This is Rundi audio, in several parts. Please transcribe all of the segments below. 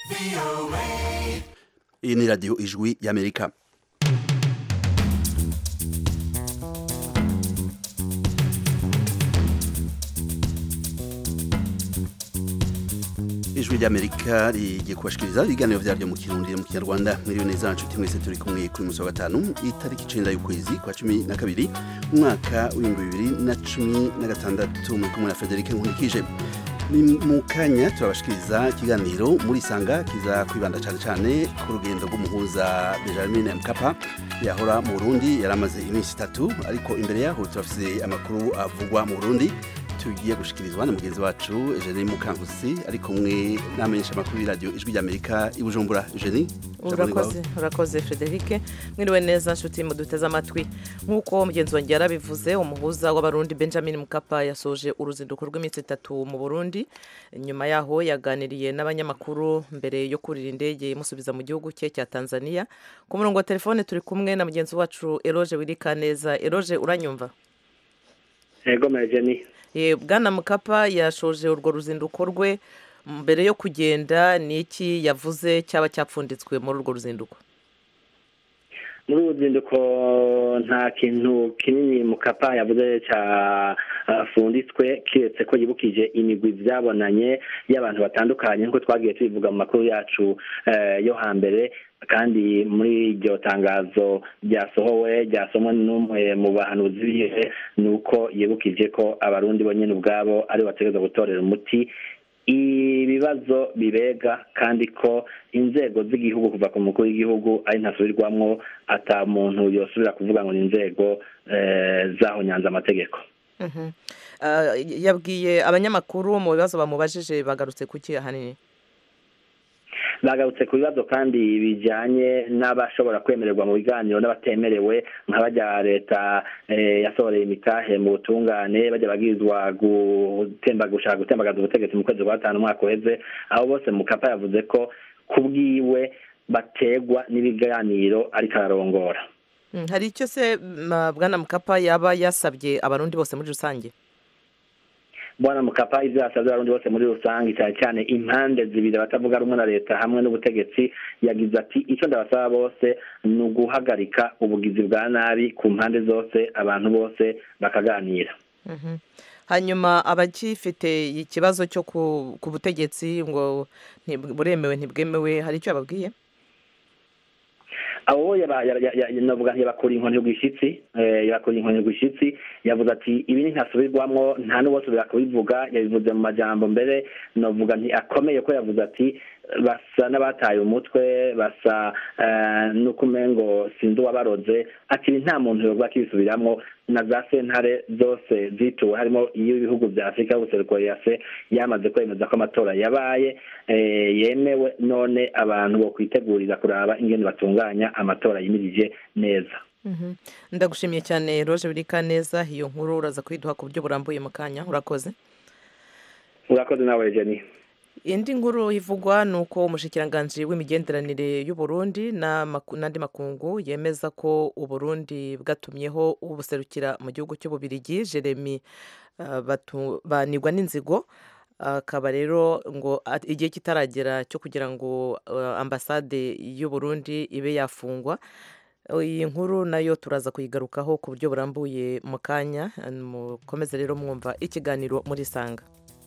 iyi ni radiyo ijwi y'amerika ijwi ry'amerika rigiye kubashikiriza ibiganiro vyaryo mu kirundi mu kinyarwanda mwiriwe neza nshuti mwese turi kumwe kuri musi wa gatanu itariki icenda y'ukwezi kwa cumi na kabiri umwaka w'ibihumbi bibiri na cumi na gatandatu muri kumwe na federike nkunikije ni mu kanya turabashikiriza ikiganiro muri sanga kiza kwibanda cyane cyane ku rugendo rw'umuhuza benjamin mkapa yahora mu burundi yari amaze iminsi itatu ariko imbere yaho turafise amakuru avugwa mu burundi tugiye gushikirizwa na mugenzi wacu Eugenie Mukankusi ari kumwe n'amenyesha amakuru y'iradiyo ijwi ry'Amerika i Bujumbura Eugenie urakoze urakoze Frederic mwiriwe neza nshuti muduteze amatwi nk'uko mugenzi wanjye yarabivuze umuhuza w'abarundi Benjamin Mkapa yasoje uruzinduko rw'iminsi itatu mu Burundi nyuma yaho yaganiriye n'abanyamakuru mbere yo kurira indege imusubiza mu gihugu cye cya Tanzania ku murongo wa telefone turi kumwe na mugenzi wacu Eloge Wirikaneza Eloge uranyumva Ego Eugenie bwana mukapa yashoje urwo ruzinduko rwe mbere yo kugenda ni iki yavuze cyaba cyapfunditswe muri urwo ruzinduko muri uru ruzinduko nta kintu kinini mukapa yavuze cyafunditswe kiretse ko yibukije imigwi byabonanye y'abantu batandukanye nk'uko twagiye tubivuga mu makuru yacu yo hambere kandi muri iryo tangazo ryasohowe ryasomwe n'umwe mu bahanuzi biwe ni uko yibukije ko abarundi bonyine ubwabo ari bategereza gutorera umuti ibibazo bibega kandi ko inzego z'igihugu kuva ku mukuru w'igihugu ari ntasubirwamwo ata muntu yosubira kuvuga ngo ni inzego zaho nyanza amategeko yabwiye abanyamakuru mu bibazo bamubajije bagarutse kuki ahanini bagarutse ku bibazo kandi bijyanye n'abashobora kwemererwa mu biganiro n'abatemerewe nka bajya leta yasohoreye imitahe mu butungane bajya babwirizwa gushaka gutembagaza ubutegetsi mu kwezi kwa gatanu umwaka uheze aho bose mukapa yavuze ko ku bwiwe bategwa n'ibiganiro ariko ararongora hari icyo se bwana mukapa yaba yasabye abarundi bose muri rusange bwana mukapa ibyo yasabye abarundi bose muri rusange cyane cyane impande zibiri batavuga rumwe na leta hamwe n'ubutegetsi yagize ati icyo ndabasaba bose ni uguhagarika ubugizi bwa nabi ku mpande zose abantu bose bakaganira hanyuma abagifite ikibazo cyo ku butegetsi ngo buremewe ntibwemewe hari icyo yababwiye abo navuga ntibakura inkoni rwishyitsi yakura inkoni rwishyitsi yavuze ati ibi ntasubirwamo nta n'uwasubira kubivuga yabivuze mu majambo mbere navuga akomeye ko yavuze ati basa n'abataye umutwe basa n'uko umengo sinzi uwabaroze ati nta muntu yovuga akibisubiramo na za sentare zose zituwe harimo iy'ibihugu bya afurika y'ubuseruko yase yamaze kwemeza ko amatora yabaye yemewe none abantu bo kwitegurira kuraba ingene batunganya amatora yimirije neza ndagushimiye cyane roje birika neza iyo nkuru uraza kuyiduha ku buryo burambuye mu kanya urakoze urakoze nawe jeni indi nkuru ivugwa ni uko umushikiranganji w'imigenderanire y'uburundi n'andi makungu yemeza ko uburundi bwatumyeho ubuserukira mu gihugu cy'ububirigi jeremy banigwa n'inzigo akaba rero ngo igihe kitaragera cyo kugira ngo ambasade y'uburundi ibe yafungwa iyi nkuru nayo turaza kuyigarukaho ku buryo burambuye mu kanya mukomeze rero mwumva ikiganiro muri sanga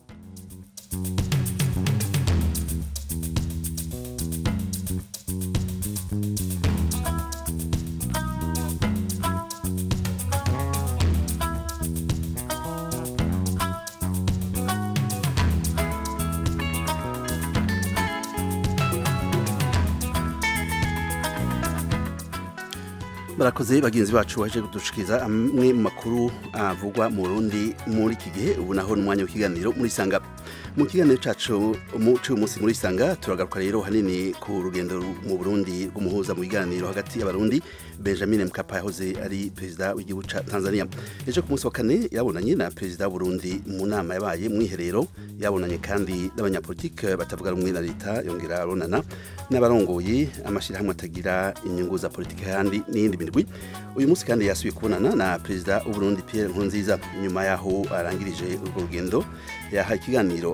barakoze bagenzi bacu baje kudushikiriza amwe mu makuru avugwa mu Burundi muri iki gihe ubu naho ni umwanya w'ikiganiro muri sanga mu kiganiro cacu cy'uyu munsi muri sanga turagaruka rero hanini ku rugendo mu Burundi rw'umuhuza mu biganiro hagati y'abarundi Benjamin Mkapa yahoze ari perezida w'igihugu ca Tanzania ejo ku munsi wa kane yabonanye na perezida w'Uburundi mu nama yabaye mu iherero yabonanye kandi n'abanyapolitike batavuga rumwe na leta yongera abonana n'abarongoye amashyirahamwe atagira inyungu za politike kandi n'iyindi mirwi uyu munsi kandi yasubiye kubonana na perezida w'uburundi Pierre Nkurunziza nyuma yaho arangirije urwo rugendo yaha ikiganiro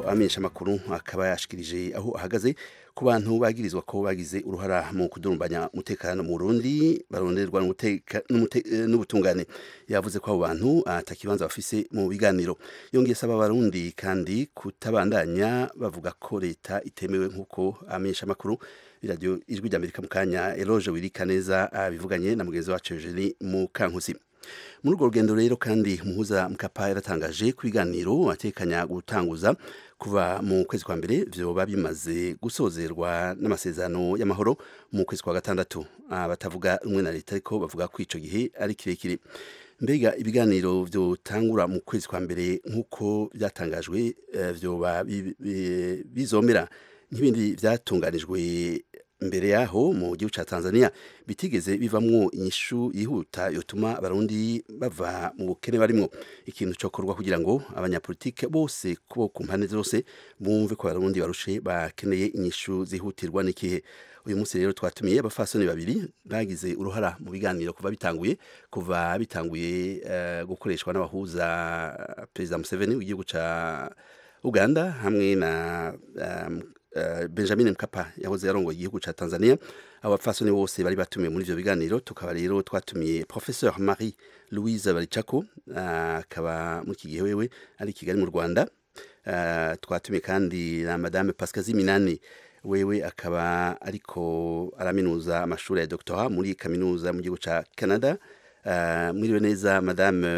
amenyesha amakuru akaba yashikirije aho ahagaze ku bantu bagirizwa ko bagize uruhara mu kudurumbanya umutekano mu Burundi baronderwa n'ubutungane yavuze ko abo bantu atakibanza bafise mu biganiro yongeye asaba abarundi kandi kutabandanya bavuga ko leta itemewe nk'uko amenyesha amakuru iradiyo ijwi ry'amerika mu kanya eloge wirika neza bivuganye na mugenzi wacu Eugenie Mukankusi muri urwo rugendo rero kandi umuhuza mukapa yaratangaje ku biganiro atekanya gutanguza kuva mu kwezi kwa mbere vyoba bimaze gusozerwa n'amasezerano y'amahoro mu kwezi kwa gatandatu batavuga rumwe na leta ariko bavuga ko ico gihe ari kirekire mbega ibiganiro vyotangura mu kwezi kwa mbere nk'uko byatangajwe vyoba bizomera nk'ibindi vyatunganijwe mbere yaho mu gihugu ca Tanzania bitigeze bivamwo inyishu yihuta yotuma abarundi bava mu bukene barimwo ikintu cokorwa kugira ngo abanyapolitike bose kubo ku mpande zose bumve ko abarundi barushe bakeneye inyishu zihutirwa n'ikihe uyu munsi rero twatumiye abafasoni babiri bagize uruhara mu biganiro kuva bitanguye kuva bitanguye uh, gukoreshwa n'abahuza perezida Museveni w'igihugu ca Uganda hamwe na um, benjamin mkapa yahoze yarongoye igihugu ca tanzania abapfasoni bose bari batumiwe muri ivyo biganiro tukaba rero twatumiye professeur marie louise baricako akaba muri iki gihe wewe ari kigali mu rwanda twatumiye kandi na madame pascazi minani wewe akaba ariko araminuza amashuri ya doctorat muri kaminuza mu gihugu ca canada mwiriwe neza madame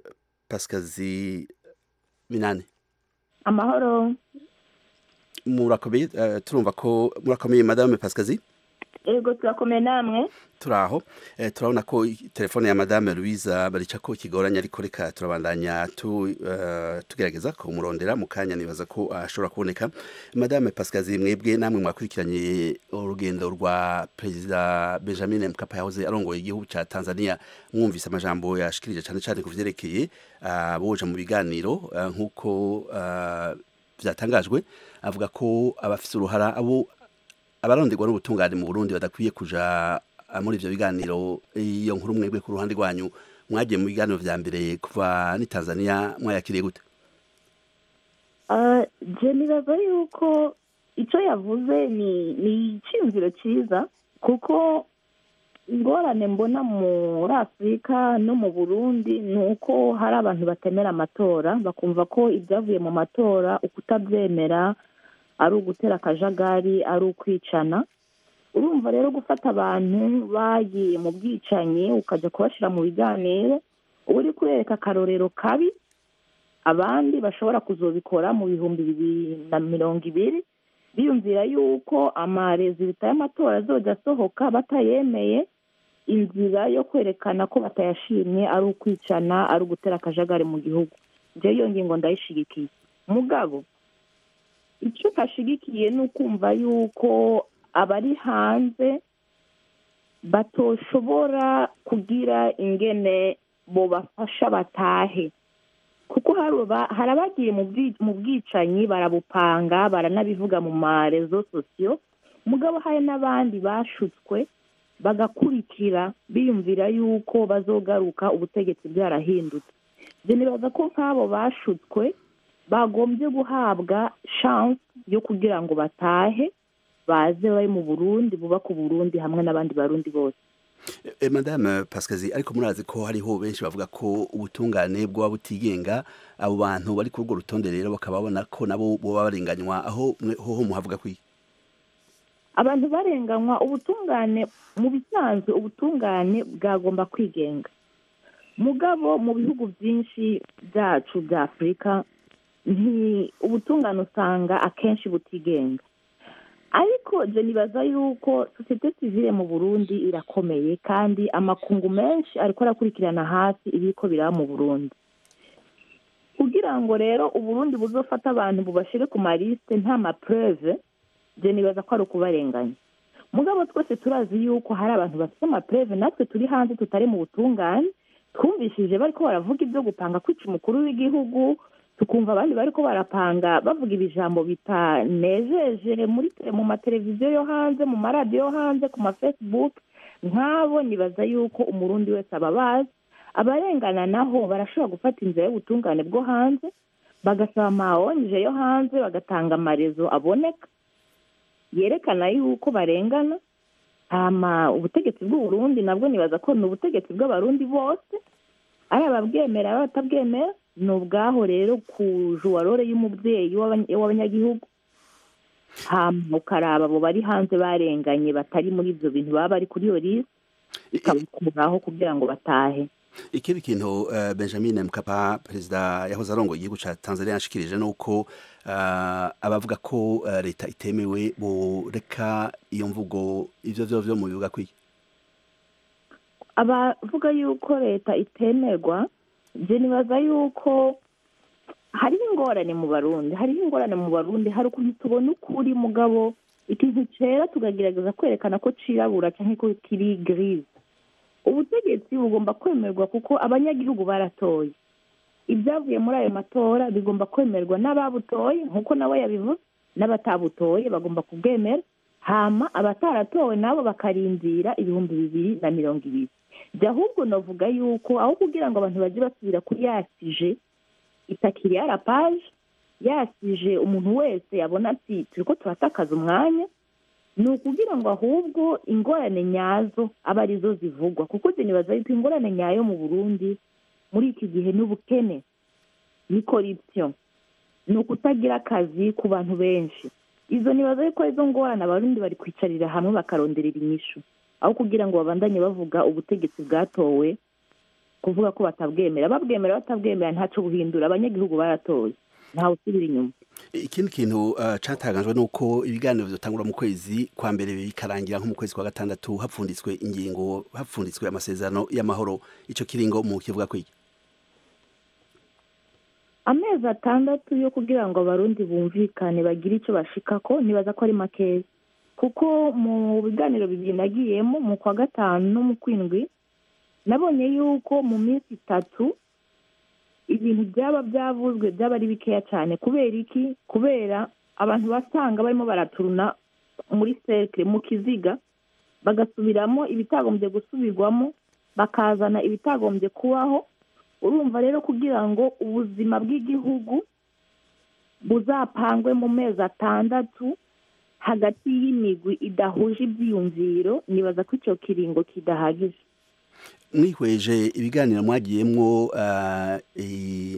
pascazi minani amahoro murakomeye turumva ko murakomeye madame pascazi ego turakomeye namwe turaho turabona ko telefone ya madame louise barica ko ikigoranye ariko reka turabandanya tugerageza kumurondera mu kanya nibaza ko ashobora kuboneka madame pascazi mwebwe namwe mwakurikiranye urugendo rwa perezida benjamin mkapa yahoze arongoye igihugu cya tanzania mwumvise amajambo yashikirije cyane cyane ku vyerekeye aboja mu biganiro nk'uko byatangajwe avuga ko abafite uruhara abo abaronderwa n'ubutungane mu Burundi badakwiye kuja muri ivyo biganiro iyo nkuru mwebwe ku ruhande rwanyu mwagiye mu biganiro vya mbere kuva ni Tanzania mwayakiriye gute je nibaza yuko ico yavuze ni ni iciyumviro ciza kuko ingorane mbona muri afurika no mu burundi ni uko hari abantu batemera amatora bakumva ko ibyavuye mu matora ukutabyemera ari ugutera akajagari ari ukwicana urumva rero gufata abantu bagiye mu bwicanyi ukajya kubashyira mu biganiro uba uri kurereka akarorero kabi abandi bashobora kuzobikora mu bihumbi bibiri na mirongo ibiri biyumvira yuko amarezida y'amatora azojya asohoka batayemeye inzira yo kwerekana ko batayashimye ari ukwicana ari ugutera akajagari mu gihugu njyewe iyo ngingo ndayishigikiye mugabo icyo kashigikiye ni ukumva yuko abari hanze batoshobora kugira ingene bobafasha batahe kuko hari abagiye mu bwicanyi barabupanga baranabivuga mu marezo sosiyo mugabo hari n'abandi bashutswe bagakurikira biyumvira yuko bazogaruka ubutegetsi bwarahindutse nibaza ko nk'abo bashutswe bagombye guhabwa shansi yo kugira ngo batahe baze bari mu burundi bubaka uburundi hamwe n'abandi barundi bose madame pascazi ariko murazi ko hariho benshi bavuga ko ubutungane bwaba butigenga abo bantu bari kuri urwo rutonde rero bakaba babona ko nabo boba barenganywa aho hoho muhavuga kwiye abantu barenganywa ubutungane mu bisanzwe ubutungane bwagomba kwigenga mugabo mu bihugu byinshi byacu bya afurika ubutungane usanga akenshi butigenga ariko je nibaza yuko sosiyete sivile mu burundi irakomeye kandi amakungu menshi ariko arakurikirana hasi ibiriko biraba mu burundi kugira ngo rero uburundi buzofata abantu bubashire ku malisite nta mapreve je nibaza ko ari ukubarenganya mugabo twese turazi yuko hari abantu bafite amapreve natwe turi hanze tutari mu butungane twumvishije bariko baravuga ibyo gupanga kwica umukuru w'igihugu tukumva abandi bariko barapanga bavuga ibijambo bitanejeje muri mu mateleviziyo yo hanze mu maradiyo yo hanze ku mafacebook nk'abo nibaza yuko umurundi wese aba abazi abarengana naho barashobora gufata inzira y'ubutungane bwo hanze bagasaba amawonje yo hanze bagatanga amarezo aboneka yerekana yuko barengana hama ubutegetsi bw'uburundi nabwo nibaza ko ni ubutegetsi bw'abarundi bose ari ababwemera ari abatabwemera ni ubwaho rero ku juwarore y'umubyeyi w'abany- w'abanyagihugu hama ukaraba abo bari hanze barenganye batari muri ibyo bintu baba bari kuri iyo lisi I- i- ikabakuraho kugira ngo batahe ikindi kintu eh, benjamin mkapa perezida yahoze arongoye igihugu ca tanzania yashikirije nuko eh, abavuga ko eh, leta itemewe boreka iyo mvugo ivyo vyo vyo mu bibuga kwiye abavuga yuko leta itemerwa je nibaza yuko hariho ingorane mu barundi hariho ingorane mu barundi hari ukuntu tubona ukuri mugabo ikintu cera tukagerageza kwerekana ko cirabura canke ko kiri grise ubutegetsi bugomba kwemerwa kuko abanyagihugu baratoye ibyavuye muri ayo matora bigomba kwemerwa n'ababutoye nk'uko nawe yabivuze n'abatabutoye bagomba kubwemera hama abataratowe nabo bakarindira ibihumbi bibiri na mirongo ibiri jya ahubwo navuga yuko aho kugira ngo abantu bajye basubira kuri yasije itakiri ya rapaje yasije umuntu wese yabona ati turi ko turatakaza umwanya ni ukugira ngo ahubwo ingorane nyazo abe arizo zivugwa kuko njye nibaza yuko ingorane nyayo mu burundi muri iki gihe ni ubukene ni korupsiyo ni ukutagira akazi ku bantu benshi izo nibaza yuko arizo ngorane abarundi bari kwicarira hamwe bakaronderera inyishu aho kugira ngo babandanye bavuga ubutegetsi bwatowe kuvuga ko batabwemera babwemera batabwemera ntacyo buhindura abanyagihugu baratoye ntawe usubira inyuma ikindi kintu uh, catangajwe nuko ibiganiro vyotangura mu kwezi kwa mbere bikarangira nko mu kwezi kwa gatandatu hapfunditswe ingingo hapfunditswe amasezerano y'amahoro ico kiringo mu kivuga kwiki amezi atandatu yo kugira ngo abarundi bumvikane bagire icyo bashikako nibaza ko ari makeya kuko mu biganiro bibiri nagiyemo mu kwa gatanu no mu kwindwi nabonye yuko mu minsi itatu ibintu byaba byavuzwe byaba ari bikeya cyane kubera iki kubera abantu basanga barimo baraturuna muri sekire mu kiziga bagasubiramo ibitagombye gusubirwamo bakazana ibitagombye kubaho urumva rero kugira ngo ubuzima bw'igihugu buzapangwe mu mezi atandatu hagati y'imigwi idahuje ibyiyumviro nibaza ko icyo kiringo kidahagije mwihweje ibiganiro mwagiyemwo uh, i-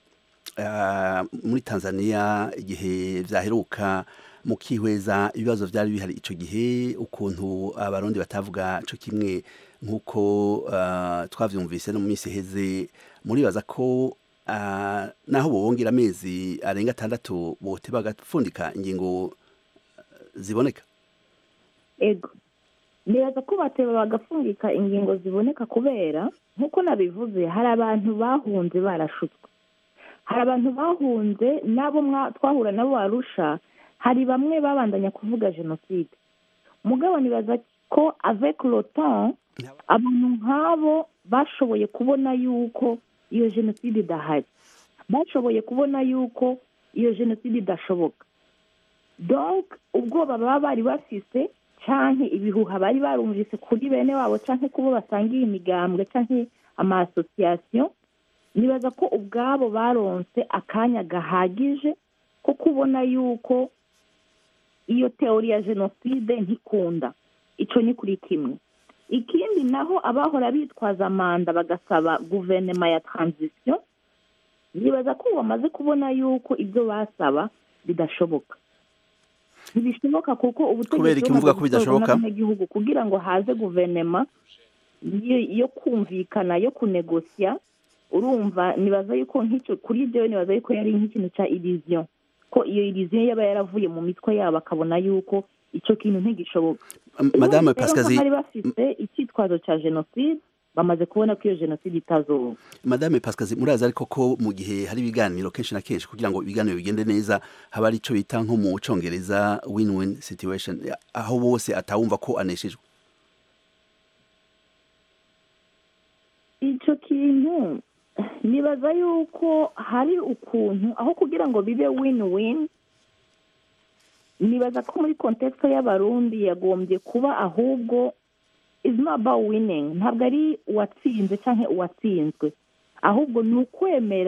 uh, muri tanzania igihe vyaheruka mukihweza ibibazo vyari bihari ico gihe ukuntu abarundi batavuga co kimwe nk'uko uh, twavyumvise no mu minsi iheze muribaza ko uh, naho bobongera amezi arenga atandatu bote bagapfundika ingingo uh, ziboneka ego nibaza ko bateba bagafungika ingingo ziboneka kubera nk'uko nabivuze hari abantu bahunze barashutswe hari abantu bahunze n'abo mwa- twahura nabo barusha hari bamwe babandanya kuvuga jenoside mugabo nibaza ko avec le temps abantu nk'abo bashoboye kubona yuko iyo jenoside idahari bashoboye kubona yuko iyo jenoside idashoboka donc ubwoba baba bari bafise canke ibihuha bari barumvise kuri bene wabo canke kubo basangiye imigambwe canke ama association nibaza ko ubwabo baronse akanya gahagije ko kubona yuko iyo teori ya jenoside ntikunda ico ni kuri kimwe ikindi naho abahora bitwaza manda bagasaba guverinoma ya transition nibaza ko bamaze kubona yuko ibyo basaba bidashoboka ntibishoboka kuko Kubera iki muvuga ko bidashoboka? n'abanyagihugu kugira ngo haze guverinoma yo- yo kumvikana yo kunegosya urumva nibaza yuko nk'icyo kuri ibyo nibaza yuko yari nk'ikintu cya iriziyo ko iyo iriziyo yaba yaravuye mu mitwe yabo akabona yuko icyo kintu ntigishoboka madame Rero ko pascazi bari bafite icyitwazo cya jenoside bamaze kubona ko iyo jenoside itazoba madame pascazi murazi ariko ko mu gihe hari ibiganiro kenshi na kenshi kugira ngo ibiganiro bigende neza haba ari ico bita nko mu congereza win-win situation aho bose atawumva ko aneshejwe icyo kintu nibaza yuko hari ukuntu aho kugira ngo bibe win win nibaza ko muri kontekisi y'abarundi yagombye kuba ahubwo is not about winning ntabwo ari uwatsinze cyangwa uwatsinzwe ahubwo ni ukwemera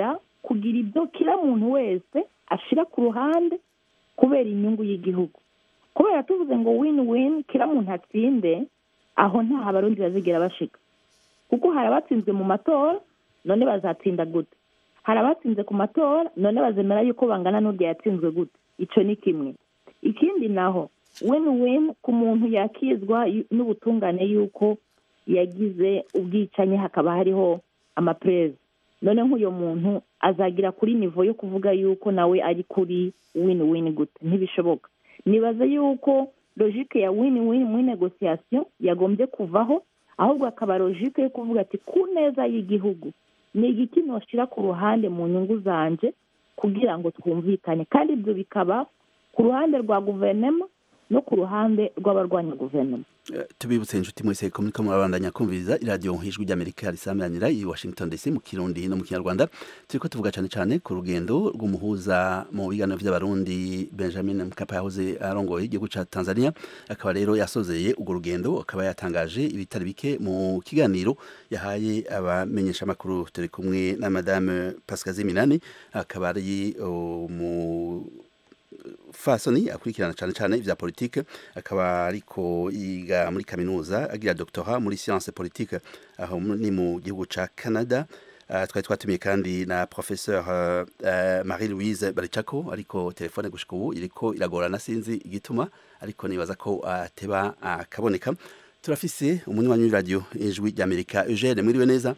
kugira ibyo kira muntu wese ashira ku ruhande kubera inyungu y'igihugu kubera tuvuze ngo win win kira muntu atsinde aho nta abarundi bazigera bashika kuko hari abatsinzwe mu matora none bazatsinda gute hari abatsinze ku matora none bazemera yuko bangana n'urya yatsinzwe gute icyo ni kimwe ikindi naho win win ku muntu yakizwa yu- n'ubutungane yuko yagize ubwicanyi hakaba hariho amapereza none nk'uyu muntu azagira kuri nivo yo kuvuga yuko nawe ari kuri win win gute ntibishoboka nibaza yuko logike ya win win muri negosiyasiyo yagombye kuvaho ahubwo akaba logike yo kuvuga ati ku neza y'igihugu ni igiki noshyira ku ruhande mu nyungu zanje kugira ngo twumvikane kandi ibyo bikaba ku ruhande rwa guverinoma no ku ruhande rw'abarwanya guverinoma Eh, tubibutse inshuti mwese ko muriko murabandanya kumviriza iradiyo nk'ijwi ry'amerika risameranira i washington dc mu kirundi no mu kinyarwanda turiko tuvuga cane cane ku rugendo rw'umuhuza mu biganiro vy'abarundi benjamin mkapa yahoze arongoye igihugu ca tanzania akaba rero yasozeye urwo rugendo akaba yatangaje ibitari bike mu kiganiro yahaye abamenyeshamakuru turi kumwe na madame pascazi minani akaba ari uh, mu fasoni akurikirana cyane cyane ivya politike akaba ariko yiga muri kaminuza agira doctorat muri science politique aho mu- ni mu gihugu ca Canada Uh, twari twatumiye kandi na professeur uh, uh, Marie Louise Barichako ariko telefone gushika ubu iriko iragorana sinzi igituma ariko nibaza ko ateba akaboneka turafise umunywanyi w'iradio ijwi ry'Amerika Eugene mwiriwe neza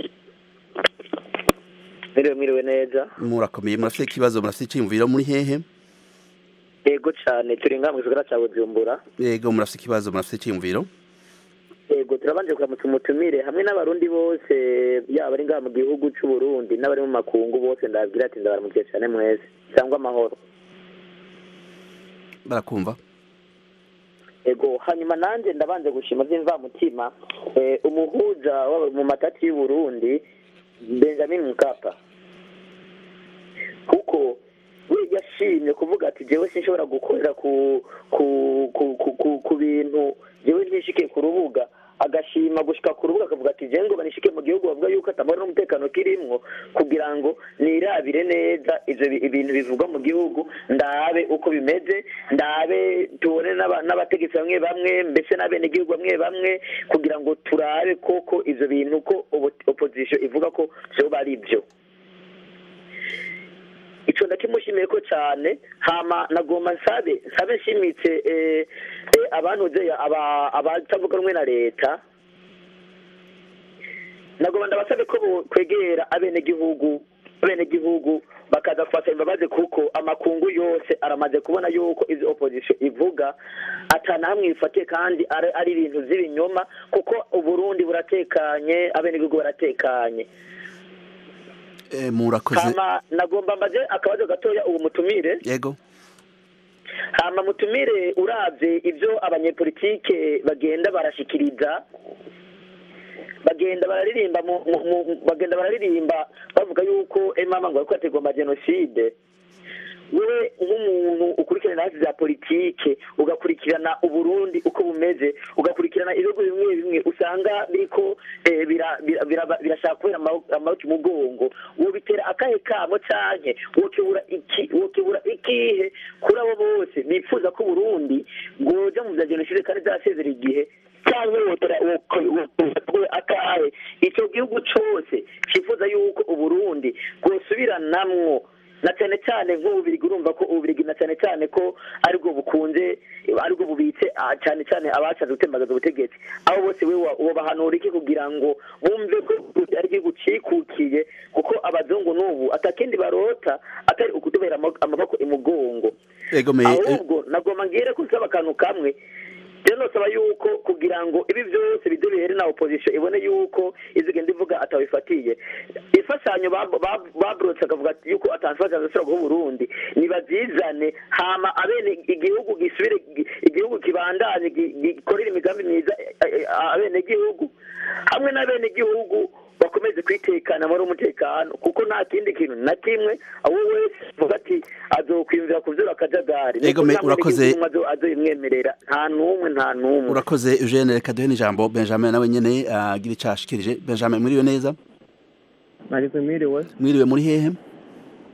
Mwiriwe mwiriwe neza murakomeye murafise ikibazo murafise iciyumviro muri hehe yego cyane turi ngaha mu gisagara cya bujumbura yego murafise ikibazo murafise iciyumviro yego turabanje kuramutsa umutumire hamwe n'abarundi bose yaba ari ngaha mu gihugu cy'u Burundi n'abari mu makungu bose ndababwira ati ndabaramukiye cyane mwese cyangwa amahoro barakumva ego hanyuma nanjye ndabanje gushima by'imvamutima eh, umuhuza w'aba- mu matati y'u Burundi Benjamin Mkapa kuko we yashimye kuvuga ati jewe sinshobora gukorera ku ku ku ku, ku, ku bintu jewe ntishike ku rubuga agashima gushika ku rubuga akavuga ati jewe ngo banishike mu gihugu bavuga yuko atamara n'umutekano kirimwo kugira ngo nirabire neza ivyo bi- ibintu bivugwa mu gihugu ndabe uko bimeze ndabe tubone n'aba- n'abategetsi bamwe bamwe mbese n'abenegihugu bamwe bamwe kugira ngo turabe koko ivyo bintu ko obo- opposition ivuga ko vyoba ari vyo ico ndakimushimiye ko cyane hama nagomba nsabe nsabe nshimitse eh, eh, abantuze aba abatavuga rumwe na leta nagomba ndabasabe ko bo- kwegera abenegihugu abenegihugu bakaza kubasaba imbabazi kuko amakungu yose aramaze kubona yuko izi opposition ivuga atana hamwe ifatiye kandi ari ari ibintu z'ibinyoma kuko uburundi buratekanye abenegihugu baratekanye Eh, murakoze hama nagomba mbaze akabazo gatoya uwo mutumire yego hama mutumire uravye ivyo abanyepolitike bagenda barashikiriza bagenda bararirimba mu, mu, mu, bagenda bararirimba bavuga yuko emama ngo ariko yategwa amajenoside wewe nk'umuntu ukurikirana hasi za politike ugakurikirana uburundi uko bumeze ugakurikirana ibihugu bimwe bimwe usanga biriko eh, bira- bira- bira- birashaka kubera amaboko amaboko umugongo wobitera akahe kamo canke wokebura iki wokebura ikihe kuri abo bose bifuza ko uburundi bwoja mu vya jenoside kandi zarasezera igihe cyangwa wotera wokebura akahe ico gihugu cose cifuza yuko uburundi bwosubiranamwo na cyane cyane nk'ububirigi urumva ko ububirigi na cyane cyane ko aribwo bukunze aribwo bubitse ah, cyane cyane abashatse gutembagaza ubutegetsi abo bose we wobahanura iki kugira ngo bumve ko Uburundi ari igihugu cikukiye kuko abazungu n'ubu atakindi barota atari ukutubera amaboko- amaboko imugongo yego me eh, ahubwo nagomba ngire ko nsaba akantu kamwe rero nosaba yuko kugira ngo ibi byose bize bihere na opposition ibone yuko izigenda ivuga atabifatiye imfashanyo bab- bab- baburotse akavuga ati yuko atanfashanyo zishobora guha uburundi nibazizane hama abene igihugu gisubire igihugu kibandanye gi- gikorera imigambi myiza eh, eh, abene igihugu hamwe n'abene igihugu bakomeze kwitekana muri umutekano kuko nta kindi kintu na kimwe abo wese avuga ati azokwiyumvira ku vyura akajagari Ego, me- urakoze. azoyimwemerera nta n'umwe nta n'umwe urakoze Eugene reka duhe n'ijambo Benjamin nawe nyene agira ico ashikirije Benjamin mwiriwe neza Mariko mwiriwe mwiriwe muri hehe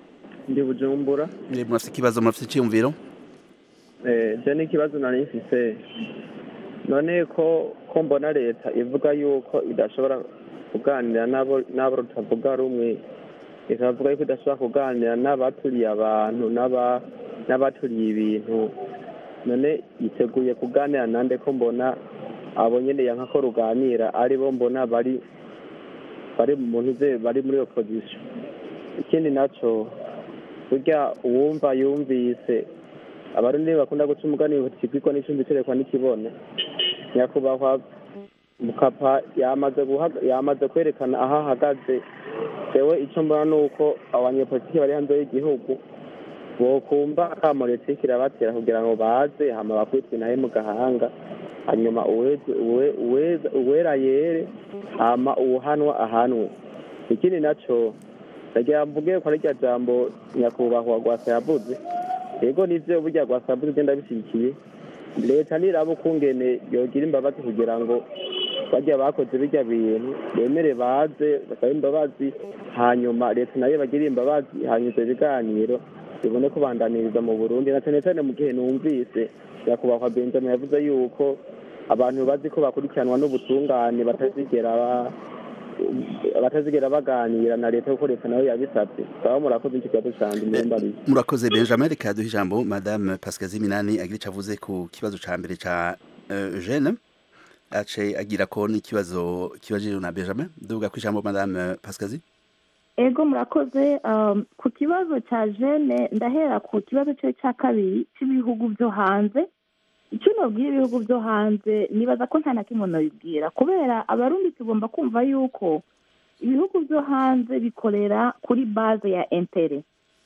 ndi bujumbura Eh, murafite ikibazo murafite icyiyumviro Eh, je n'ikibazo nari mfise none ko ko mbona leta ivuga yuko idashobora kuganira n'abo n'abo rutavuga rumwe ikavuga yuko idashobora kuganira n'abaturiye abantu n'aba n'abaturiye ibintu none yiteguye kuganira nande ko mbona abo nyene yanka ko ruganira ari bo mbona bari bari mu ntuze bari muri opposition ikindi naco burya uwumva yumvise abarundi bakunda guca umugani kigwikwa n'icumbi cerekwa n'ikibone nyakubahwa mukapa yamaze guhaga- yamaze kwerekana aho ahagaze jewe ico mbona ni uko abanyepolitiki bari hanze y'igihugu bokumva akamo leta iriko irabatera kugira ngo baze hama bakubitwe naye mu gahanga hanyuma uweze- uwe- uweza- uwera yere hama uwuhanwa ahanwe ikindi naco ndagira mvuge ko ari rya jambo nyakubahwa rwasa yavuze yego nivyo burya rwasa yavuze ugenda bishyigikiye leta niraba ukungene yogira imbabazi kugira ngo barya bakoze birya bintu bemere baze basabe imbabazi hanyuma leta nayo bagire imbabazi hanyuma ivyo biganiro bibone kubandaniriza mu burundi na cane cane mu gihe numvise nyakubahwa benjamin yavuze yuko abantu bazi ko bakurikiranwa n'ubutungane batazigera ba- batazigera baganira na leta kuko leta nayo yabisabye baba murakoze ico kibazo canje muyambariye murakoze benjamin reka duhe ijambo madame pascazi minani agira icyo avuze ku kibazo ca mbere ca eh, jeune ace agira ko n'ikibazo kibajijwe na benjamin duvuga ku ijambo madame pascazi ego murakoze um, ku kibazo cya jene ndahera ku kibazo cyo cya kabiri cy'ibihugu byo hanze icyo nabwira ibihugu byo hanze nibaza ko nta na kimwe nabibwira kubera abarundi tugomba kumva yuko ibihugu byo hanze bikorera kuri baze ya intere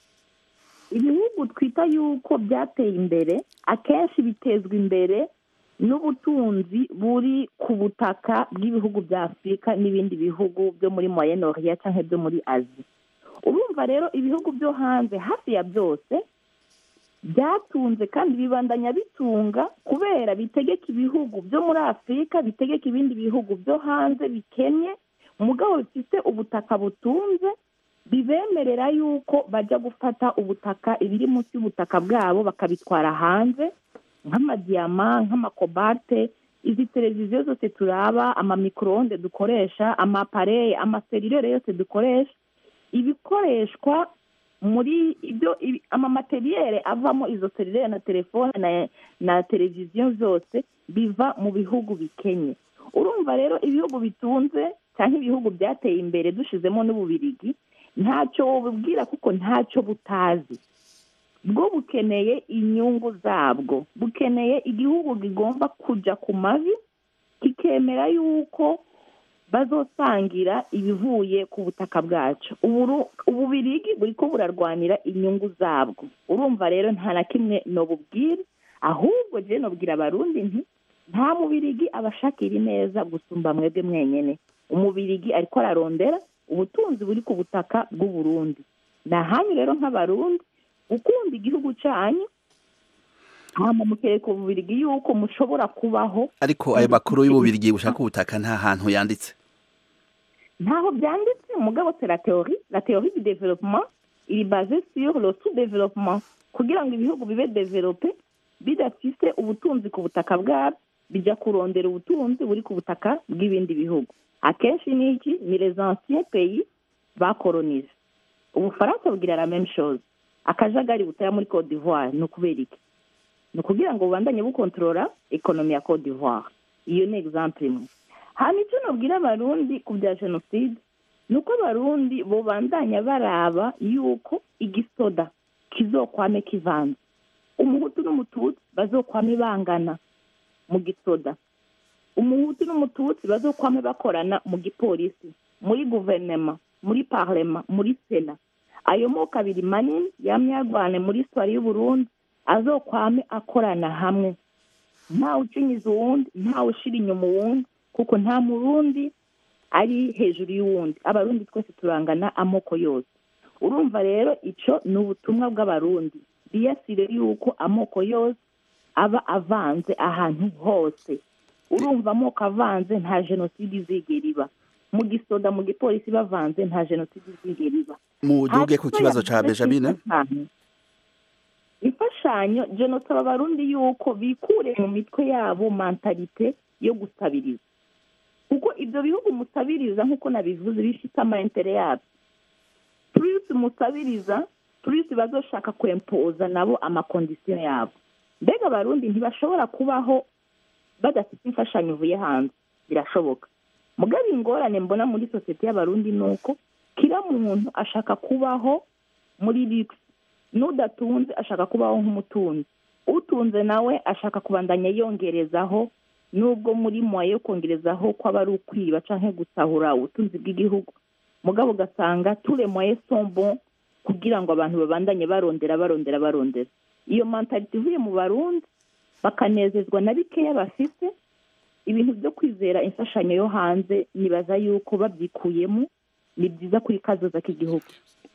ibihugu twita yuko byateye imbere akenshi bitezwa imbere n'ubutunzi buri ku butaka bw'ibihugu bya afurika n'ibindi bihugu byo muri moyen orient cyangwa byo muri azi urumva rero ibihugu byo hanze hafi ya byose byatunze kandi bibandanya bitunga kubera bitegeka ibihugu byo muri afurika bitegeka ibindi bihugu byo hanze bikennye umugabo bifite ubutaka butunze bibemerera yuko bajya gufata ubutaka ibiri munsi y'ubutaka bwabo bakabitwara hanze nk'amadiyama nk'amakobate izi televiziyo zose turaba amamikoronde dukoresha amapareye amaserirere yose dukoresha ibikoreshwa muri ibyo ibi- amamateriyere avamo izo serirere na telefone na, na televiziyo zose biva mu bihugu bikenye urumva rero ibihugu bitunze cyangwa ibihugu byateye imbere dushizemo n'ububirigi ntacyo wabubwira kuko ntacyo butazi bwo bukeneye inyungu zabwo bukeneye igihugu kigomba kujya ku mavi kikemera yuko bazosangira ibivuye ku butaka bwacu Uburu- ububirigi buri ko burarwanira inyungu zabwo urumva rero nta na kimwe nobubwira ahubwo je nobwira abarundi nti nta mubirigi abashakira ineza gusumba mwebwe mwenyene umubirigi ariko ararondera ubutunzi buri ku butaka bw'uburundi ni ahanyu rero nk'abarundi gukunda igihugu cyanyu hama mukereka ububirigi yuko mushobora kubaho ariko ayo makuru y'ububirigi bushaka ubutaka nta hantu yanditse ntaho byanditse mugabo c'est la théorie la théorie du développement iri basée sur le sous-développement kugira ngo ibihugu bibe développé bidafise ubutunzi ku butaka bwabyo bijya kurondera ubutunzi buri ku butaka bw'ibindi bihugu akenshi ni iki ni les anciens pays bakolonije ubufaransa bugira la même chose akajagari butaya muri cote d'ivoire ni ukubera iki ni ukugira ngo bubandanye bukontorora ekonomi ya cote d'ivoire iyo ni exemple imwe hano icyo nabwira abarundi ku bya jenoside ni uko abarundi bubandanya baraba yuko igisoda kizokwame kivanze umuhutu n'umututsi bazokwame bangana mu gisoda umuhutu n'umututsi bazokwame bakorana mu gipolisi muri guverinoma muri parlema muri sena ayo moko abiri manini yamye yarwane muri sitwari y'uburundi azokwame akorana hamwe ntawe ucinyiza uwundi ntawe ushira inyuma uwundi kuko nta murundi ari hejuru y'uwundi abarundi twese turangana amoko yose urumva rero icyo ni ubutumwa bw'abarundi biyasire yuko amoko yose aba avanze ahantu hose urumva amoko avanze nta jenoside izigera iba mu gisoda mu gipolisi bavanze nta jenoside izigera iba muduge ku kibazo ca benjamine imfashanyo jenosaba abarundi yuko bikure mu mitwe yabo mentalite yo gusabiriza kuko ibyo bihugu musabiriza nk'uko nabivuze bifite amaintere yabyo turisi musabiriza turisi bazoshaka kwempoza nabo amakondisiyo yabo mbega abarundi ntibashobora kubaho badafite imfashanyo ivuye hanze birashoboka mugabo ingorane mbona muri sosiyete y'abarundi ni uko kira muntu ashaka kubaho muri rigisi n'udatunze ashaka kubaho nk'umutunzi utunze nawe ashaka kubandanya yongerezaho nubwo muri mwaye yo kongerezaho ko aba ari ukwiba cyangwa gusahura ubutunzi bw'igihugu mugabo ugasanga ture mwaye sombo kugira ngo abantu babandanye barondera barondera barondera iyo mentalite ivuye mu barundi bakanezezwa na bikeya bafite ibintu byo kwizera imfashanyo yo hanze nibaza yuko babyikuyemo ni byiza kuri kazoza k'igihugu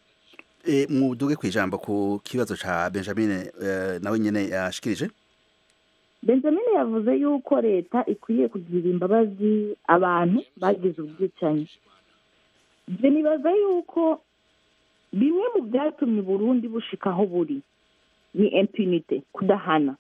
muduge ku ijambo ku kibazo cya benjamin nawe nyine yashikirije benjamin yavuze yuko leta ikwiye kugirira imbabazi abantu bagize ubwicanyi ibyo nibaza yuko bimwe mu byatumye Burundi bushika aho buri ni impunite kudahana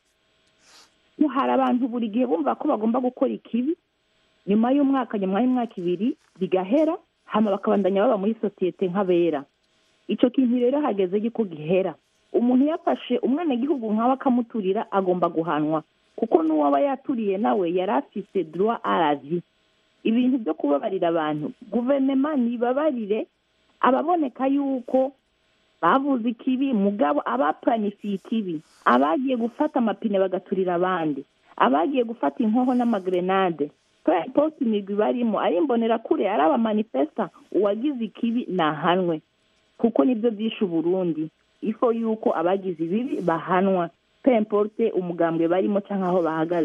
hari abantu buri gihe bumva ko bagomba gukora ikibi nyuma y'umwaka nyuma y'imyaka ibiri bigahera hano bakabandanya baba muri sosiyete nk'abera icyo kintu rero hageze yuko gihera umuntu yafashe umwenegihugu nkawe akamuturira agomba guhanwa kuko n'uwaba yaturiye nawe yari afite droit à la vie ibintu byo kubabarira abantu guverinoma ntibabarire ababoneka yuko bavuze ikibi mugabo abapuranifiye ikibi abagiye gufata amapine bagaturira abandi abagiye gufata inkoho n'amagrenade posi imigwi barimo ari imbonerakure ari abamanifesta uwagize ikibi nahanwe kuko nibyo byishe uburundi ifo yuko abagize ibibi bahanwa pemporte umugambwe barimo cyangwa aho bahagaze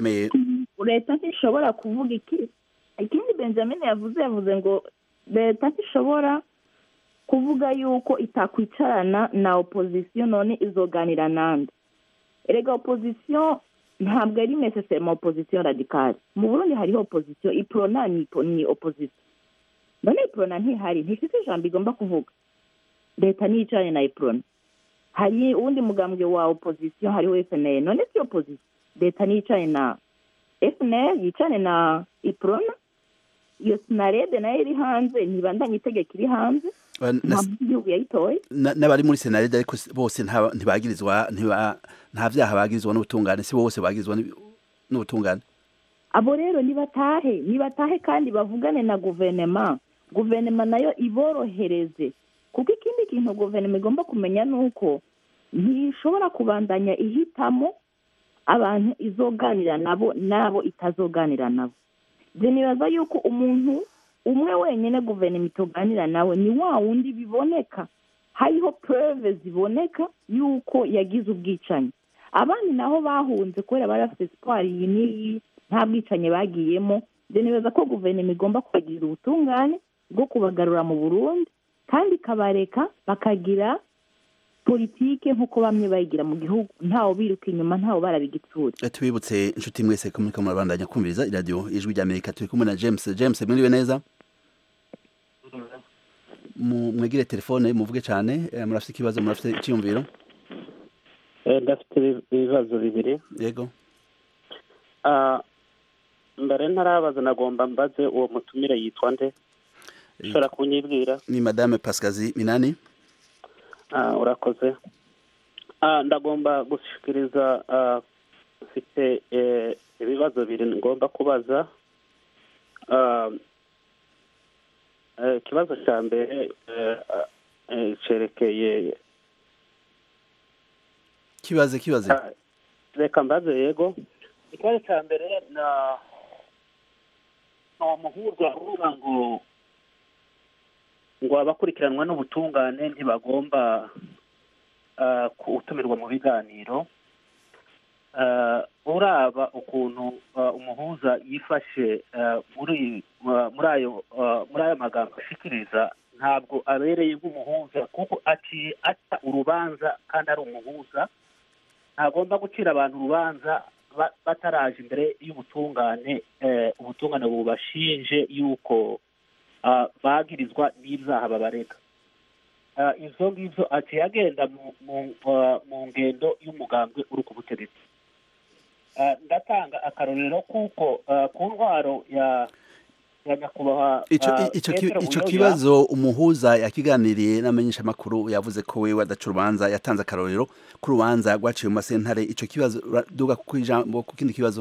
leta ntishobora kuvuga iki ikindi benjamin yavuze yavuze ngo leta ntishobora kuvuga yuko itakwicarana na opozisiyo none izoganira nande erega opozisiyo ntabwo ari necessairement opozisiyo radikale mu burundi hariho opozisiyo iprona ni opozisiyo none iprona ntihari ntifite ijambo igomba kuvuga leta niyicarane na iprona hari uwundi mugambwe wa opozisiyo hariho fnl none si opozisiyo leta niyicarane na fnl yicarane na iprona iyo sinarede nayo iri hanze ntibandanye itegeko iri hanze igihugu yayitoye n'abari muri senarede ariko bose ntibagirizwa nta byaha bagirizwa n'ubutungane si bose bagirizwa n'ubutungane abo rero nibatahe nibatahe kandi bavugane na guverinoma guverinoma nayo iborohereze kuko ikindi kintu guverinoma igomba kumenya ni uko ntishobora kubandanya ihitamo abantu izoganira nabo n'abo itazoganira nabo nibaza yuko umuntu umwe wenyine guverinoma ituganira nawe ni wa wundi biboneka hariho pureve ziboneka yuko yagize ubwicanyi abandi naho bahunze kubera bari bafite siporo iyi n'iyi nta bwicanyi bagiyemo nibaza ko guverinoma igomba kubagirira ubutungane bwo kubagarura mu burundi kandi ikabareka bakagira politike nk'uko bamwe bayigira mu gihugu ntawe biruka inyuma ntawe barabigitsura tubibutse inshuti mwese ko muri kamwe murabandanya kumviriza iradiyo ijwi rya amerika turi kumwe na james james mwiriwe neza mwegire telefone muvuge cyane murafite ikibazo murafite icyiyumviro ndafite ibibazo bibiri yego mbere ntarabaza nagomba mbaze uwo mutumire yitwa nde ushobora kunyibwira ni madame pasikazi minani urakoze ndagomba gushikiriza mfite ibibazo bibiri ngomba kubaza ikibazo cya mbere cyerekeye kibaze kibaze reka mbaze yego ikibazo cya mbere ni umuhurwa uvuga ngo ngo abakurikiranwa n'ubutungane ntibagomba gutumirwa mu biganiro uraba ukuntu umuhuza yifashe muri ayo magambo ashikiriza ntabwo abereye nk'umuhuza kuko aciye aca urubanza kandi ari umuhuza ntagomba gucira abantu urubanza bataraje imbere y'ubutungane ubutungane bubashinje yuko ah, bagirizwa n'ibyaha babarega Ah, ivyo ngivyo aciye agenda mu mu ah, mu ngendo y'umugambwe uri ku butegetsi Ah, ndatanga akarorero kuko ah, ku ntwaro ya ya nyakubahwa ico ah, ico ki- Petero ico Buyoya, kibazo umuhuza yakiganiriye n'amenyesha makuru yavuze ko wewe adaca urubanza yatanze akarorero ku rubanza rwaciye mu masentare ico kibazo duga ku ijambo ku kindi kibazo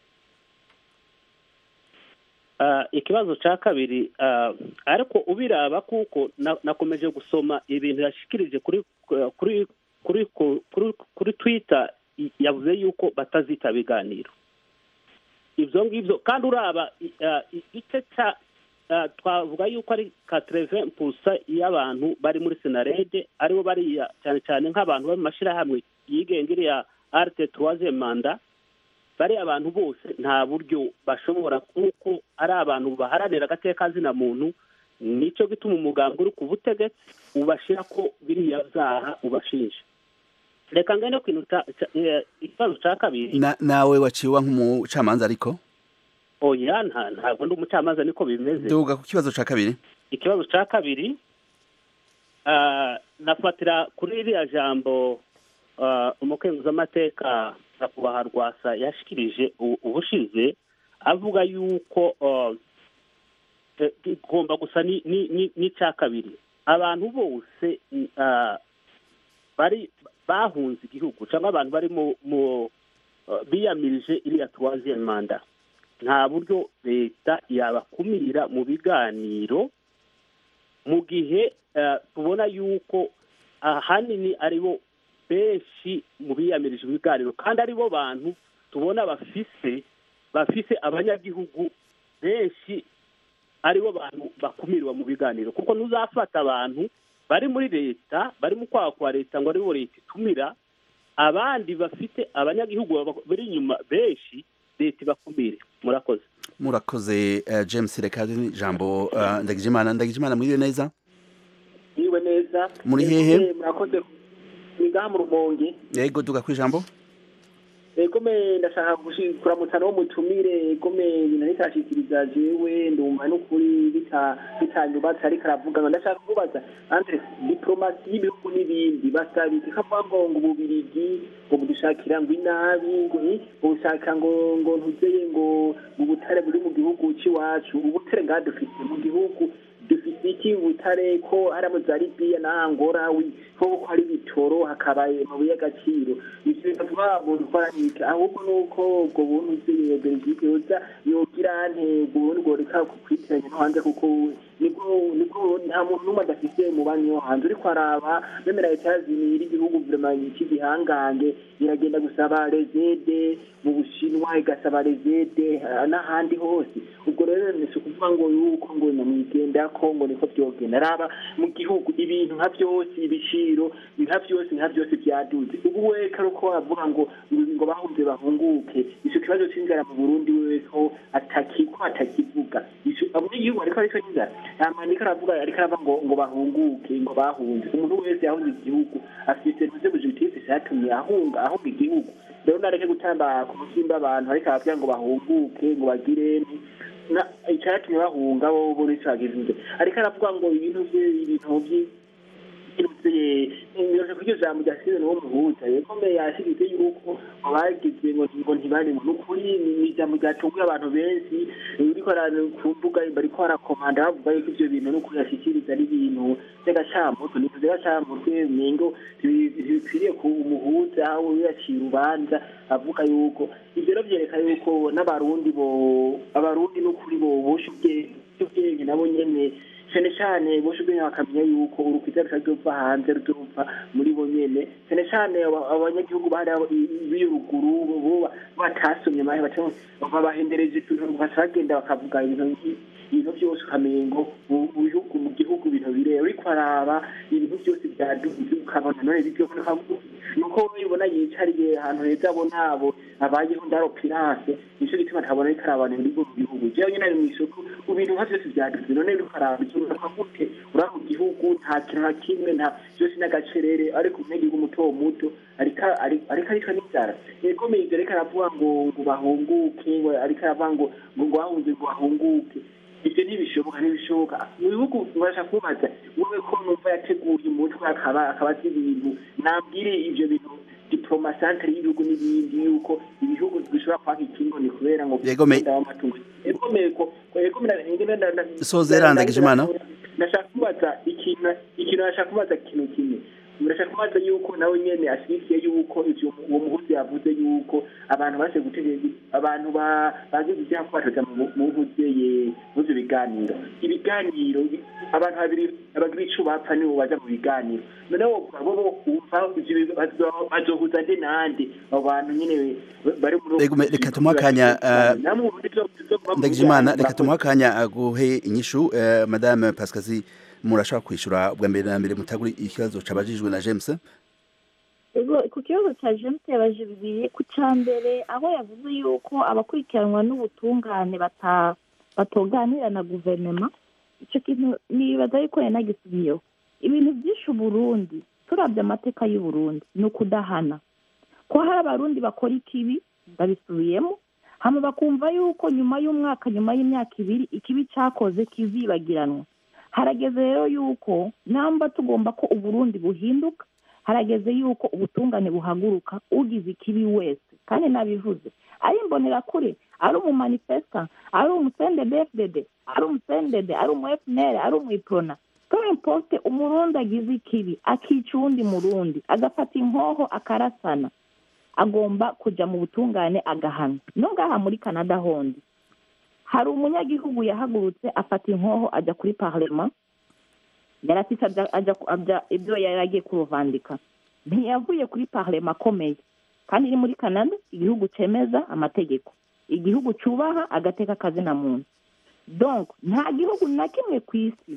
Ah, ikibazo cya kabiri ah, ariko ubiraba kuko na- nakomeje gusoma ibintu yashikirije kuri kuri kuri kuri kuri twitter i- yavuze yuko batazitaba ibiganiro ibyo ngibyo kandi uraba i- ah, i- igice cya ah, twavuga yuko ari katereve pusa y'abantu bari muri senarede aribo bariya cyane cyane nk'abantu bari mu mashyirahamwe yigenga iriya arite tuwaze manda bari abantu bose nta buryo bashobora kuko ari abantu baharanira agateka muntu nicyo gituma umuganga uri ku butegetsi ubashyira ko biriya byaha ubashinja reka ngane ku kintu ca- ca- eh, ikibazo cya kabiri Na- nawe waciwe nk'umucamanza ariko oya nta ntabwo ndi umucamanza niko bimeze duga ku kibazo ca kabiri ikibazo cya kabiri ah, nafatira kuri iriya jambo ah, umukenguzamateka nyakubahwa rwasa yashikirije u- ubushize avuga yuko ah, eh, igomba gusa ni- ni- ni- n'icya kabiri abantu bose mm, ah, bari bahunze igihugu cyangwa abantu bari mu mu ah, biyamirije iriya tuwaziyeni manda nta buryo leta yabakumira mu biganiro mu gihe eh, tubona yuko ahanini aribo benshi mu biyamirije ibiganiro kandi aribo bantu tubona bafise bafise abanyagihugu benshi aribo bantu bakumirwa mu biganiro kuko ntuzafata abantu bari muri leta bari mu kwaha kwa leta ngo aribo leta itumira abandi bafite abanyagihugu baba- bari inyuma benshi leta ibakumire murakoze murakoze eh, james reka ijambo eh, ndagijimana ndagijimana mwiriwe neza yiwe neza Muri hehe? Eh, murakoze ni ngaha mu rumonge yego duga ku ijambo ego me ndashaka gushi- kuramutsa n'uwo mutumire ego me ibintu ariko arashikiriza jewe ndumva n'ukuri bita- bitanyubatse ariko aravuga ngo ndashaka kubaza andre diplomasi y'ibihugu n'ibindi basabike kavuga ngo ngo ububirigi ngo budushakira ngo inabi ngo eh, ngo bushaka ngo ngo ntuzeye ngo ngo ubutare buri mu gihugu cy'iwacu ubutare ngaha dufite mu gihugu dufite iki ubutare ko harimo za libiya na angora wi- ko ko hari bitoro hakaba amabuye y'agaciro ivyo bikavuga umuntu kwanika ahubwo nuko ubwo buntu bw'iyo belgique yoza yogira nte ubwo burundi bworeka kukwitiranya no hanze kuko nibwo nibwo nta muntu n'umwe adafise umubanyi wo hanze uriko araba bemera etazini iri igihugu vraiment cy'igihangange iragenda gusaba rezede mu bushinwa igasaba rezede ah, n'ahandi hose ubwo rero ni si ukuvuga ngo yuko ngo namwigendako ngo niko vyogenda araba mu gihugu ibintu nka vyose ibiciro nka vyose nka vyose vyaduze ubu weka ruko avuga ngo ngo ngo bahunze bahunguke ico kibazo c'inzara mu burundi weko ataki ko atakivuga ico abanyagihugu ariko ariko n'inzara amanika aravuga ariko arava ngo ngo bahunguke ngo bahunze umuntu wese yahunze igihugu afite ntuze bujitisi vyatumye ahunga ahunga igihugu rero nareke gutamba ku musimba abantu ariko aravuga ngo bahunguke ngo bagire nti na icyatumye bahunga bo bo nicagize ariko aravuga ngo ibintu bye ibintu bye ntibiroje kuryo jambo rya Steven wo muhuza yekomeye yashyigikiye yuko ngo bagize ngo ngo ntibari mu nukuri ni ijambo ryatunguye abantu benshi uriko ku mbuga bariko barakomanda bavuga yuko ivyo bintu nukuri yashikiriza ari ibintu by'agacamutwe ni by'agacamutwe mengo ntibikwiriye ku umuhuza aho yaciye urubanza avuga yuko ivyo rero vyereka yuko n'abarundi bo abarundi n'ukuri bo bosha ubwenge nabo nyene cyane cyane boshe ubwenge bakamenya yuko urukwiza rutazova hanze ruzova muri bo nyene cyane cyane abanyagihugu bari b'iyo ruguru bo batasomye mahe babahendereje ibintu bagenda bakavuga ibintu ibintu byose ukamenya ngo mu bihugu mu gihugu ibintu bireba uriko araba ibintu byose byaduze ukabona none bibyo nuko ubona yicariye ahantu heza abona abo abayeho ndaro pirase nico gituma ntabona ariko arabana muri mu gihugu jewe nyene ari mw'isoko ibintu nka byose byaduze none uriko araba uraka gute ura mu gihugu nta kintu na kimwe nta byose n'agacerere ariko umunyagihugu muto muto ariko ariko ariko n'inzara yekomeye ivyo ariko aravuga ngo ngo bahunguke ngo ariko aravuga ngo ngo bahunze ngo bahunguke ibyo ntibishoboka ntibishoboka mu bihugu murashaka kubaza wowe ko numva yateguye umutwe akaba akaba azi ibintu nabwire ibyo bintu diplomasantere y'ibihugu n'ibindi yuko ibihugu bishobora kwaka ikingoni kubera ngo Yegome. umwenda w'amatungo yegomeye ko yegomera Sozera Ndagijimana. nashaka kubaza ikintu ikintu nashaka kubaza ikintu kimwe murashaka kubaza yuko nawe nyene ashyigikiye yuko ivyo uwo muhuzi yavuze yuko abantu bashe gutegeka abantu ba- bazi ivyaha ko batoja mu mu nkuzeye muvyo biganiro ibiganiro bi- abantu babiri abagira ico bapfa nibo baja mu biganiro noneho bo bo wumva ivyo bi- bazo- bazohuza nde nande abo bantu nyene bari muri Reka- reka tumuhe akanya, eh, namwe ubundi tuzo- tuzovuga mu ndagijimana biganiro, reka tumuhe akanya aguhe inyishu eh, madame pasikazi murashaka kwishura ubwa mbere na mbere mutaguri ikibazo cabajijwe na james Ego, ku kibazo cya james yabaje bibiri ku cya mbere aho yavuze yuko abakurikiranwa n'ubutungane bata- batoganira na guverinoma icyo kintu nibaza yuko yanagisubiyeho ibintu byinshi uburundi turabye amateka y'uburundi ni ukudahana ko hari abarundi bakora ikibi babisubiyemo hama bakumva yuko nyuma y'umwaka nyuma y'imyaka ibiri ikibi cyakoze kizibagiranwa harageze rero yuko namba tugomba ko uburundi buhinduka harageze yuko ubutungane buhaguruka ugize ikibi wese kandi nabivuze ari imbonerakure ari umumanifesta ari umusende bfdd ari umusendede ari umu fnr ari umwiprona peu importe umurundi agize ikibi akica uwundi murundi agafata inkoho akarasana agomba kuja mu butungane agahanwa no ngaha muri canada hondi hari umunyagihugu yahagurutse afata inkoho ajya kuri parlema yarafise aja aja aja ibyo yari agiye kuruvandika ntiyavuye kuri parlema akomeye kandi iri muri canada igihugu cemeza amategeko igihugu cubaha agateka kazina muntu donc nta gihugu na kimwe ku isi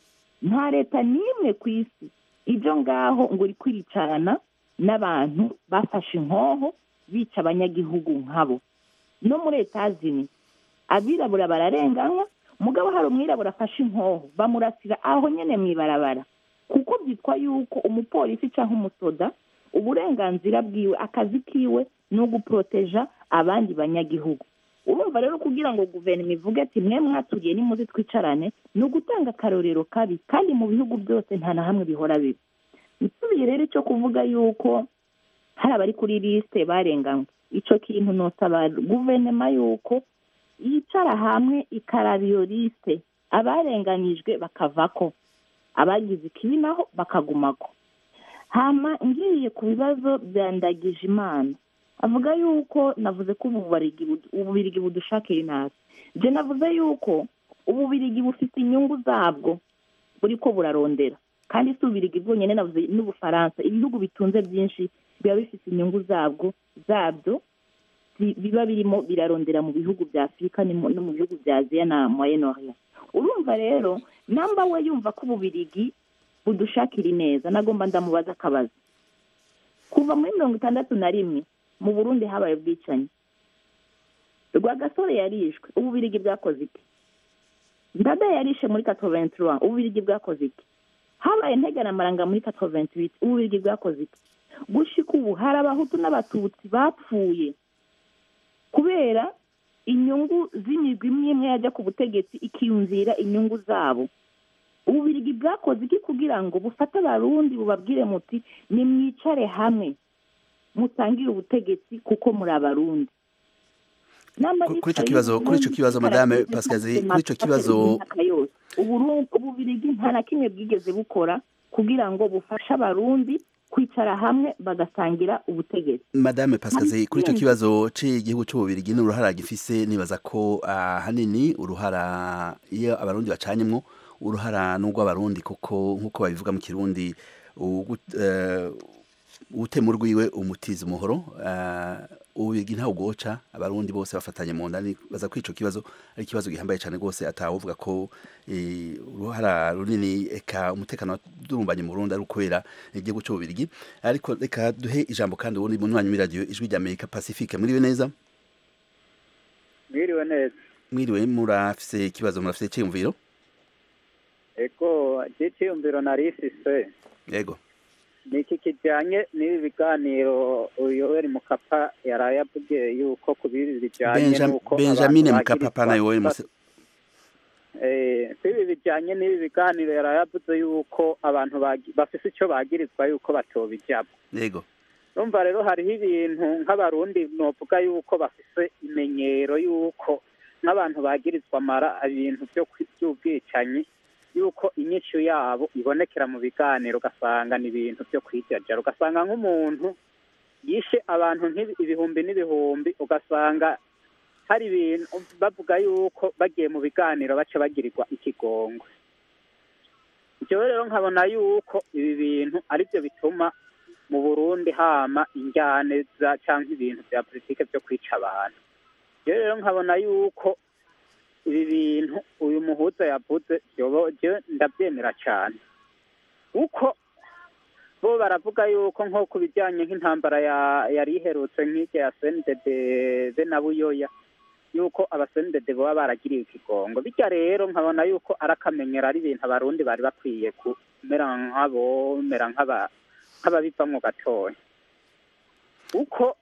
nta leta n'imwe ku isi ibyo ngaho ngo uri kwiricarana n'abantu bafashe inkoho bica abanyagihugu nkabo no muri etazini abirabura bararenganywa mugabo hari umwirabura afashe inkoho bamurasira aho nyene mw'ibarabara kuko byitwa yuko umupolisi cyangwa umusoda uburenganzira bwiwe akazi kiwe ni uguporoteja abandi banyagihugu urumva rero kugira ngo guverinoma ivuge ati mwe mwaturiye nimuze twicarane ni ugutanga akarorero kabi kandi mu bihugu byose nta na hamwe bihora bibi nsubiye rero icyo kuvuga yuko hari abari kuri lisite barenganywe icyo kintu nosaba guverinoma yuko yicara hamwe ikaraba iyo lisite abarenganyijwe bakavako abagize ikibi naho bakagumako hama ngiye ku bibazo bya ndagije imana avuga yuko navuze ko ububarigi bud- ububirigi budushakira inabi je navuze yuko ububirigi bufite inyungu zabwo buriko burarondera kandi si ububirigi bwonyene navuze n'ubufaransa ibihugu bitunze byinshi biba bifite inyungu zabwo zabyo bi- biba birimo birarondera mu bihugu bya afurika ni mu- no mu bihugu bya aziya na moyen orient urumva rero namba we yumva ko ububirigi budushakira ineza nagomba ndamubaza akabazo kuva muri mirongo itandatu na rimwe mu burundi habaye ubwicanyi rwagasore yarishwe ububirigi bwakoze iki ndada yarishe muri katoventura ububirigi bwakoze iki habaye nteganamaranga muri katoventuwiti ububirigi bwakoze iki gushika ubu hari abahutu n'abatutsi bapfuye kubera inyungu z'imigwi imwe imwe yajya ku butegetsi ikiyumvira inyungu zabo ububirigi bwakoze iki kugira ngo bufate abarundi bubabwire muti nimwicare hamwe mutangire ubutegetsi kuko muri abarundi Namba Ku- kuri ico bicaye kibazo- kuri ico uburundi kibazo, Madame butaragize Pascazi, amategeko kuri ico kibazo- imyaka yose. Uburundi- ububirigi nta na kimwe bwigeze bukora kugira ngo bufashe abarundi kwicara hamwe bagasangira ubutegetsi madame pasikazi kuri icyo ikindi. kibazo cy'igihugu cy'ububirigi n'uruhara gifise nibaza ko ahanini uruhara iyo abarundi bacanyemwo uruhara n'urw'abarundi kuko nk'uko babivuga mu kirundi ugu- eh, utema urwiwe umutiza umuhoro eh, ububirigi ntawe ugoca abarundi bose bafatanye mu nda nibaza ko ico kibazo ari ikibazo gihambaye cyane rwose atawuvuga ko eh, uruhara runini eka umutekano wadurumbanye mu Burundi ari ukubera igihugu cy'ububirigi ariko reka duhe ijambo kandi ubundi munywanyi w'iradiyo ijwi rya amerika pacifique mwiriwe neza mwiriwe neza mwiriwe murafise ikibazo murafise icyiyumviro ego cy'icyiyumviro nari ifise yego ni iki kijyanye n'ibi biganiro yoweri mukapa yaraye avuge yuko ku bibi bijyanye Benjam- n'uko benjamin abantu mukapa bagirizwa pana yowe gufata- eh, ibi bijyanye n'ibi biganiro yarayavuze yuko abantu bagi- bafise icyo bagirizwa yuko batobijyamo yego numva rero hariho ibintu nk'abarundi novuga yuko bafise imenyero yuko nk'abantu bagirizwa amara ibintu byo kwi- by'ubwicanyi yuko inyishu yabo ibonekera mu biganiro ugasanga ni ibintu byo kwijajara ugasanga nk'umuntu yishe abantu nk'ibi- ibihumbi n'ibihumbi ugasanga hari ibintu bavuga yuko bagiye mu biganiro baca bagirirwa ikigongwe jewe rero nkabona yuko ibi bintu aribyo bituma mu burundi hama injyane za cyangwa ibintu bya politike byo kwica abantu jewe rero nkabona yuko ibi bintu uyu muhuza yavuze jewe jewe ndabyemera cyane kuko bo baravuga yuko nko ku bijyanye nk'intambara ya- yari iherutse nk'irya ya sendede be na buyoya yuko abasendede baba baragiriye ikigongo bityo rero nkabona yuko ari akamenyero ari ibintu abarundi bari bakwiye kumera nk'abomera nk'aba- nk'ababivamwo gatoya kuko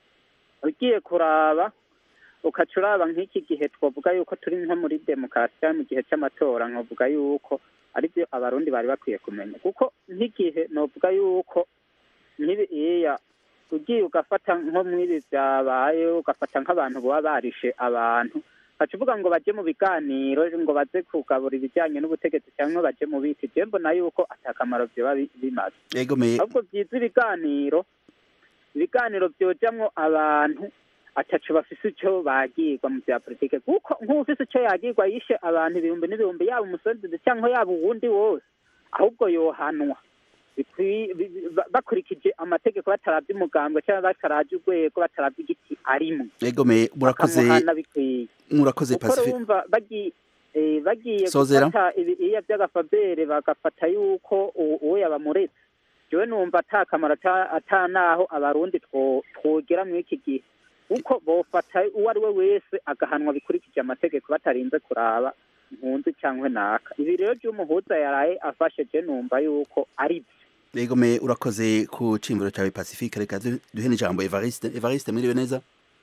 ugiye kuraba ukaca uraba nk'iki gihe twavuga yuko turi nko muri demokarasi cyangwa mu gihe cy'amatora nkavuga yuko aribyo abarundi bari bakwiye kumenya kuko nk'igihe novuga yuko nk'ibi iya ugiye ugafata nko mw'ibi byabaye ugafata nk'abantu baba barishe abantu ukaca uvuga ngo baje mu biganiro ngo baze kugabura ibijyanye n'ubutegetsi cyangwa baje mu biti je mbona yuko atakamaro vyoba bi- bimaze yego me ahubwo byiza ibiganiro ibiganiro byojamwo abantu ataco bafise ico bagirwa mu bya politike kuko nk'ufise ico yagirwa yishe abantu ibihumbi n'ibihumbi yaba umusendede cyangwa yaba uwundi wose ahubwo yohanwa Bikwi- bi- bi- ba- bakurikije amategeko bataravye umugambwe cyangwa bataravye urwego bataravye igiti arimwo yego me murakoze bakamuhana bikwiye murakoze kuko pacifique urumva bagiye eh, bagiye Sozera. gufata ibi- iya by'agafabere bagafata yuko u- uwo yabamuretse jewe numva ata kamaro ata- ata naho abarundi two- twogera muri iki gihe kuko bofata uwo ari we wese agahanwa bikurikije amategeko batarinze kuraba impunzi cyangwa naka ibi rero by'umuhuza yaraye afashe je numva yuko ari byo yego me urakoze ku cimbiro cawe pacifique reka du- duhe n'ijambo evariste evariste mwiriwe neza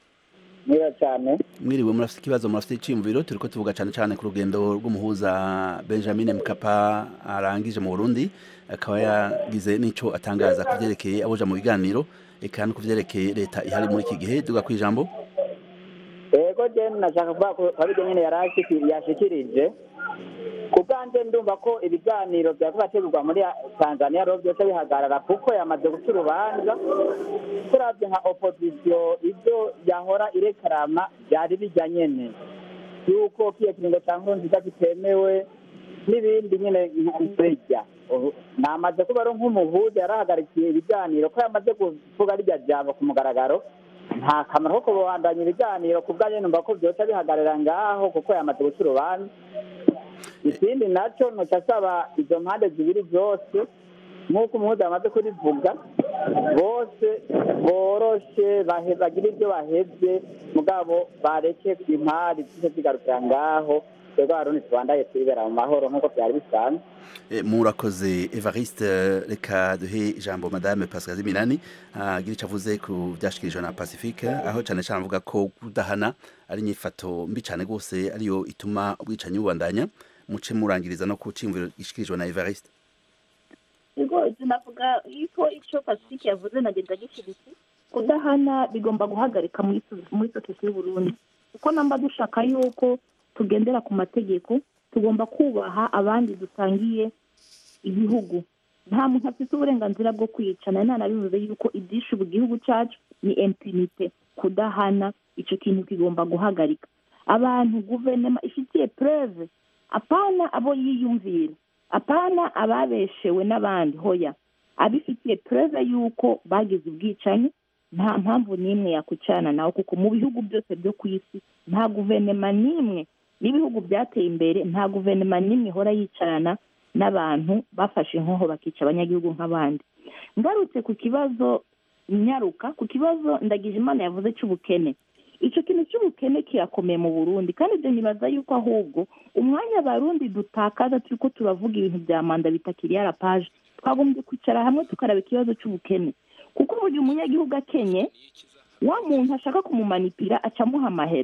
neza cyane mwiriwe murafite ikibazo murafite iciyumviro turiko tuvuga cane cane ku rugendo rw'umuhuza benjamin mkapa arangije mu burundi akaba yagize n'ico atangaza ku vyerekeye aboja mu biganiro eka no ku vyerekeye leta ihari muri iki gihe duga kw'ijambo yego je nashaka kuvuga ko abiryo nyene yari ashiki- yashikirije ku bwanje ndumva ko ibiganiro vyako bategurwa muri tanzania rero vyose bihagarara kuko yamaze guca urubanza turavye nka opozisiyo ivyo yahora irekarama vyari bijya nyene yuko kiyo kiringo ca nkurunziza kitemewe n'ibindi nyene birya namaze kuba ari nk'umuhuza yarahagarikiye ibiganiro ko yamaze kuvuga rirya jambo ku mugaragaro nta kamaro ko kubandanya ibiganiro ku bwanjye numva ko byoca bihagarara ngaho kuko yamaze guca urubanza ikindi nacyo noca asaba izo mpande zibiri zose nk'uko umuhuza yamaze kurivuga bose boroshe bahe- bagire ibyo bahevye mugabo bareke impari zice zigarukira ngaho twebwe abarundi tubandaye twibera mu mahoro nk'uko byari bisanzwe Eh, murakoze evariste eh, reka duhe ijambo madame pascal minani agira ico avuze ku vyashikirijwe na pacifique aho cane cane avuga ko kudahana ari inyifato mbi cane gose ariyo ituma ubwicanyi bubandanya muce murangiriza no ku ciyumviro gishikirijwe na evariste ubwo ibyo navuga yuko icyo pacifique yavuze nagenda gishyigikiye kudahana bigomba guhagarika muri so- muri sosiyete y'uburundi kuko namba dushaka yuko tugendera ku mategeko tugomba kubaha abandi dusangiye ibihugu nta muntu afite uburenganzira bwo kwica nari nanabivuze yuko ibyishe ubu gihugu cyacu ni impunite kudahana icyo kintu kigomba guhagarika abantu guverinoma ifitiye preve apana abo yiyumvira apana ababeshewe n'abandi hoya abifitiye preve y'uko bagize ubwicanyi nta mpamvu n'imwe yakwicarana nawe kuko mu bihugu byose byo ku isi nta guverinoma n'imwe n'ibihugu byateye imbere nta guverinoma n'imwe ihora yicarana n'abantu bafashe inkoho bakica abanyagihugu nk'abandi ngarutse ku kibazo nyaruka ku kibazo ndagije imana yavuze cy'ubukene icyo kintu cy'ubukene kirakomeye mu burundi kandi ibyo nibaza yuko ahubwo umwanya abarundi dutakaza turi ko turavuga ibintu bya manda bitakiriye arapaje twagombye kwicara hamwe tukaraba ikibazo cy'ubukene kuko uburyo umunyagihugu akenye wa muntu ashaka kumumanipira acamuha amahera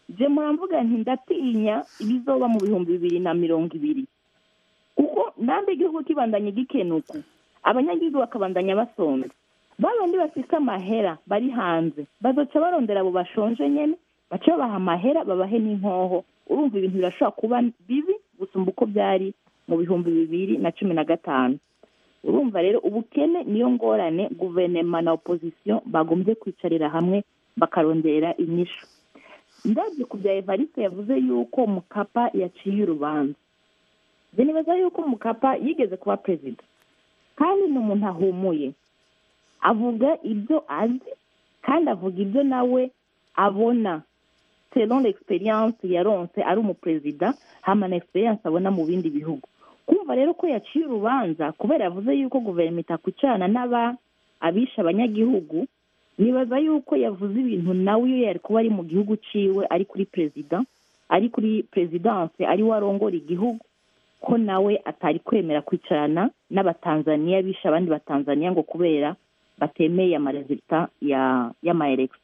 je muramvuga nti ndatinya ibizoba mu bihumbi bibiri na mirongo ibiri kuko nambe igihugu kibandanye gikenuka abanyagihugu bakabandanya basonza babandi bafise amahera bari hanze bazoca barondera abo bashonje nyene bace babaha amahera babahe n'inkoho urumva ibintu birashobora kuba bibi gusumba uko byari mu bihumbi bibiri na cumi na gatanu urumva rero ubukene niyo ngorane guverinoma na opozisiyo bagombye kwicarira hamwe bakarondera inyishu ndabyo ku bya evariste yavuze yuko mukapa yaciye urubanza njye nibaza yuko mukapa yigeze kuba perezida kandi ni umuntu ahumuye avuga ibyo azi kandi avuga ibyo nawe abona selon l'experience yaronse ari umuperezida hama na experience abona mu bindi bihugu kumva rero ko yaciye urubanza kubera yavuze yuko guverinoma itakwicarana n'aba abisha abanyagihugu nibaza yuko yavuze ibintu nawe iyo yari kuba ari mu gihugu ciwe ari kuri perezida ari kuri perezidanse ari we arongora igihugu ko nawe atari kwemera kwicarana n'abatanzaniya bisha abandi batanzaniya ngo kubera batemeye amarezita y'amayeregisi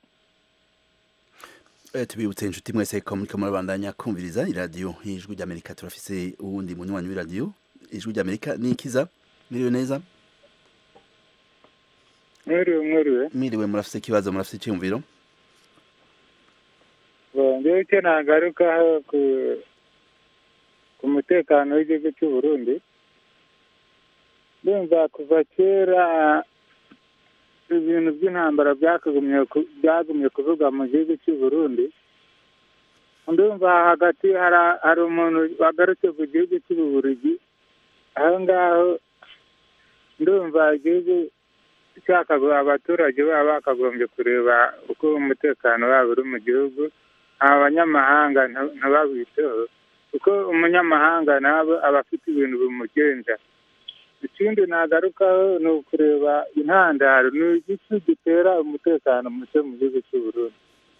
Eh, tubibutse inshuti mwese ko muriko murabandanya kumviriza iradiyo y'ijwi ry'amerika turafise uwundi munywanyi w'iradiyo ijwi ry'amerika ni ikiza miriwe neza mwiriwe mwiriwe miriwe murafise ikibazo murafise icyumviro ngewe icyo nagarukaho ku ku mutekano w'igihugu cy'u Burundi ndumva kuva kera ibintu by'intambara byakagumye ku- byagumye kuvugwa mu gihugu cy'u Burundi ndumva hagati hari hari umuntu wagarutse ku gihugu cy'ububurigi aho ngaho ndumva igihugu cyakagoye abaturage baba bakagombye kureba uko umutekano wabo uri mu gihugu abanyamahanga nta- ntibabiteho kuko umunyamahanga nabo aba afite ibintu bimugenza ikindi nagarukaho ni ukureba intandaro ni igiki gitera umutekano muke mu gihugu cy'u Burundi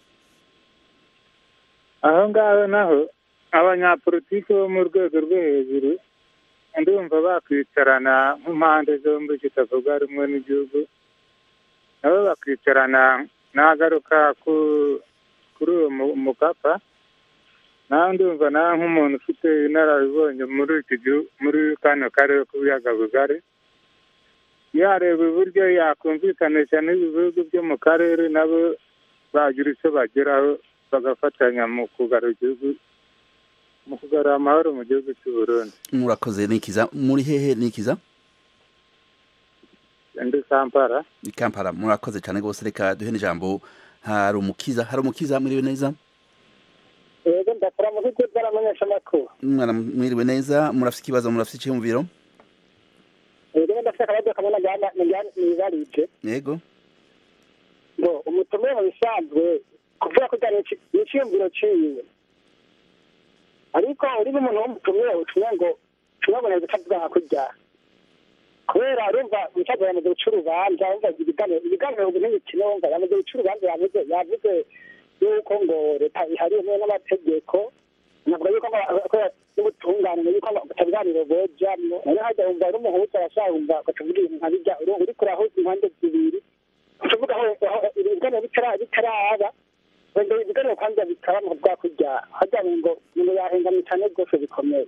aho ngaho naho abanyapolitiki bo mu rwego rwo hejuru ndumva bakwicarana nk'impande zombi zitavuga rumwe n'igihugu nabo bakicarana nagaruka ku kuri uwo mu- mukapa nawe ndumva nawe nk'umuntu ufite inararibonye muri iki gihugu muri kano karere k'ibiyaga bigari yareba uburyo yakumvikanisha n'ibi bihugu byo mu karere nabo bagira icyo bageraho bagafatanya mu kugarura igihugu mu kugarura amahoro mu gihugu cy'u Burundi murakoze ni ikiza muri hehe ni ikiza ndi Kampala ni kampala murakoze cyane rwose reka duhe n'ijambo hari umukiza hari umukiza mwiriwe neza yego ndakora mu bigo by'abamenyeshamakuru mwana mwiriwe neza murafise ikibazo murafise icyumviro rero ndafite akabazo kamwe najyana nibarije yego ngo umutumire mu bisanzwe kuvuga ko cyane n'iciyumviro ciwe ariko uri n'umuntu w'umutumire utumye ngo utumye ngo neza utavuga nka kurya kubera urumva umucaza yamaze guca urubanza urumva ibiganiro ibiganiro ubu ntibikine wumva yamaze guca urubanza yavuze yavuze yuko ngo leta ihariye hamwe n'amategeko navuga yuko ngo n'ubutungane yuko butabiganiro bojamwo nayo hajya wumva ari umuhuza arashaka wumva ukavuga ibintu nka bijya uri kurahuza impande zibiri kuvuga aho ibiganiro bitaraba wenda ibiganiro kwanza bikaba mu bwa kurya hajya ngo ngo yahengamye cyane rwose bikomeye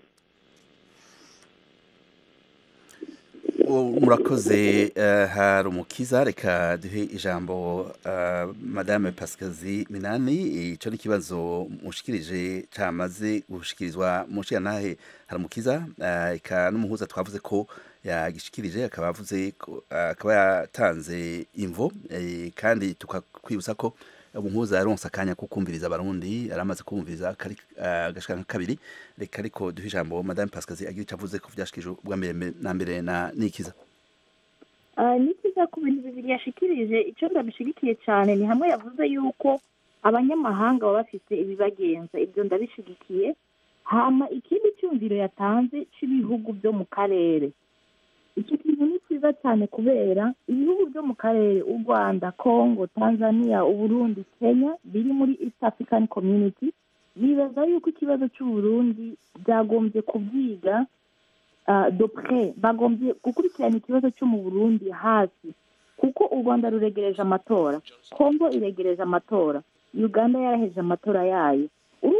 murakoze hari umukiza reka duhe ijambo madame pasikazi minani icyo ni ikibazo mushikirije cyamaze gushikirizwa mu ntahe hari umukiza reka n'umuhuza twavuze ko yagishikirije akaba avuze akaba yatanze imvo kandi tukakwibutsa ko umuhuza yaronse akanya ko kumviriza abarundi aramaze kumviriza agashika nka kabiri reka ariko duhe ijambo madame pasikazi agira icyo avuze ko byashikije ubwa mbere na mbere na nikiza nikiza ku bintu bibiri yashikirije icyo ndabishigikiye cyane ni hamwe yavuze yuko abanyamahanga baba bafite ibibagenza ibyo ndabishigikiye hama ikindi cyumviro yatanze cy'ibihugu byo mu karere icyo kintu ni cyiza cyane kubera ibihugu byo mu karere u rwanda congo tanzania uburundi kenya biri muri east african community bibaza yuko ikibazo cy'uburundi byagombye kubyiga dopre bagombye gukurikirana ikibazo cyo mu burundi hafi kuko u rwanda ruregereje amatora congo iregereje amatora uganda yaraheje amatora yayo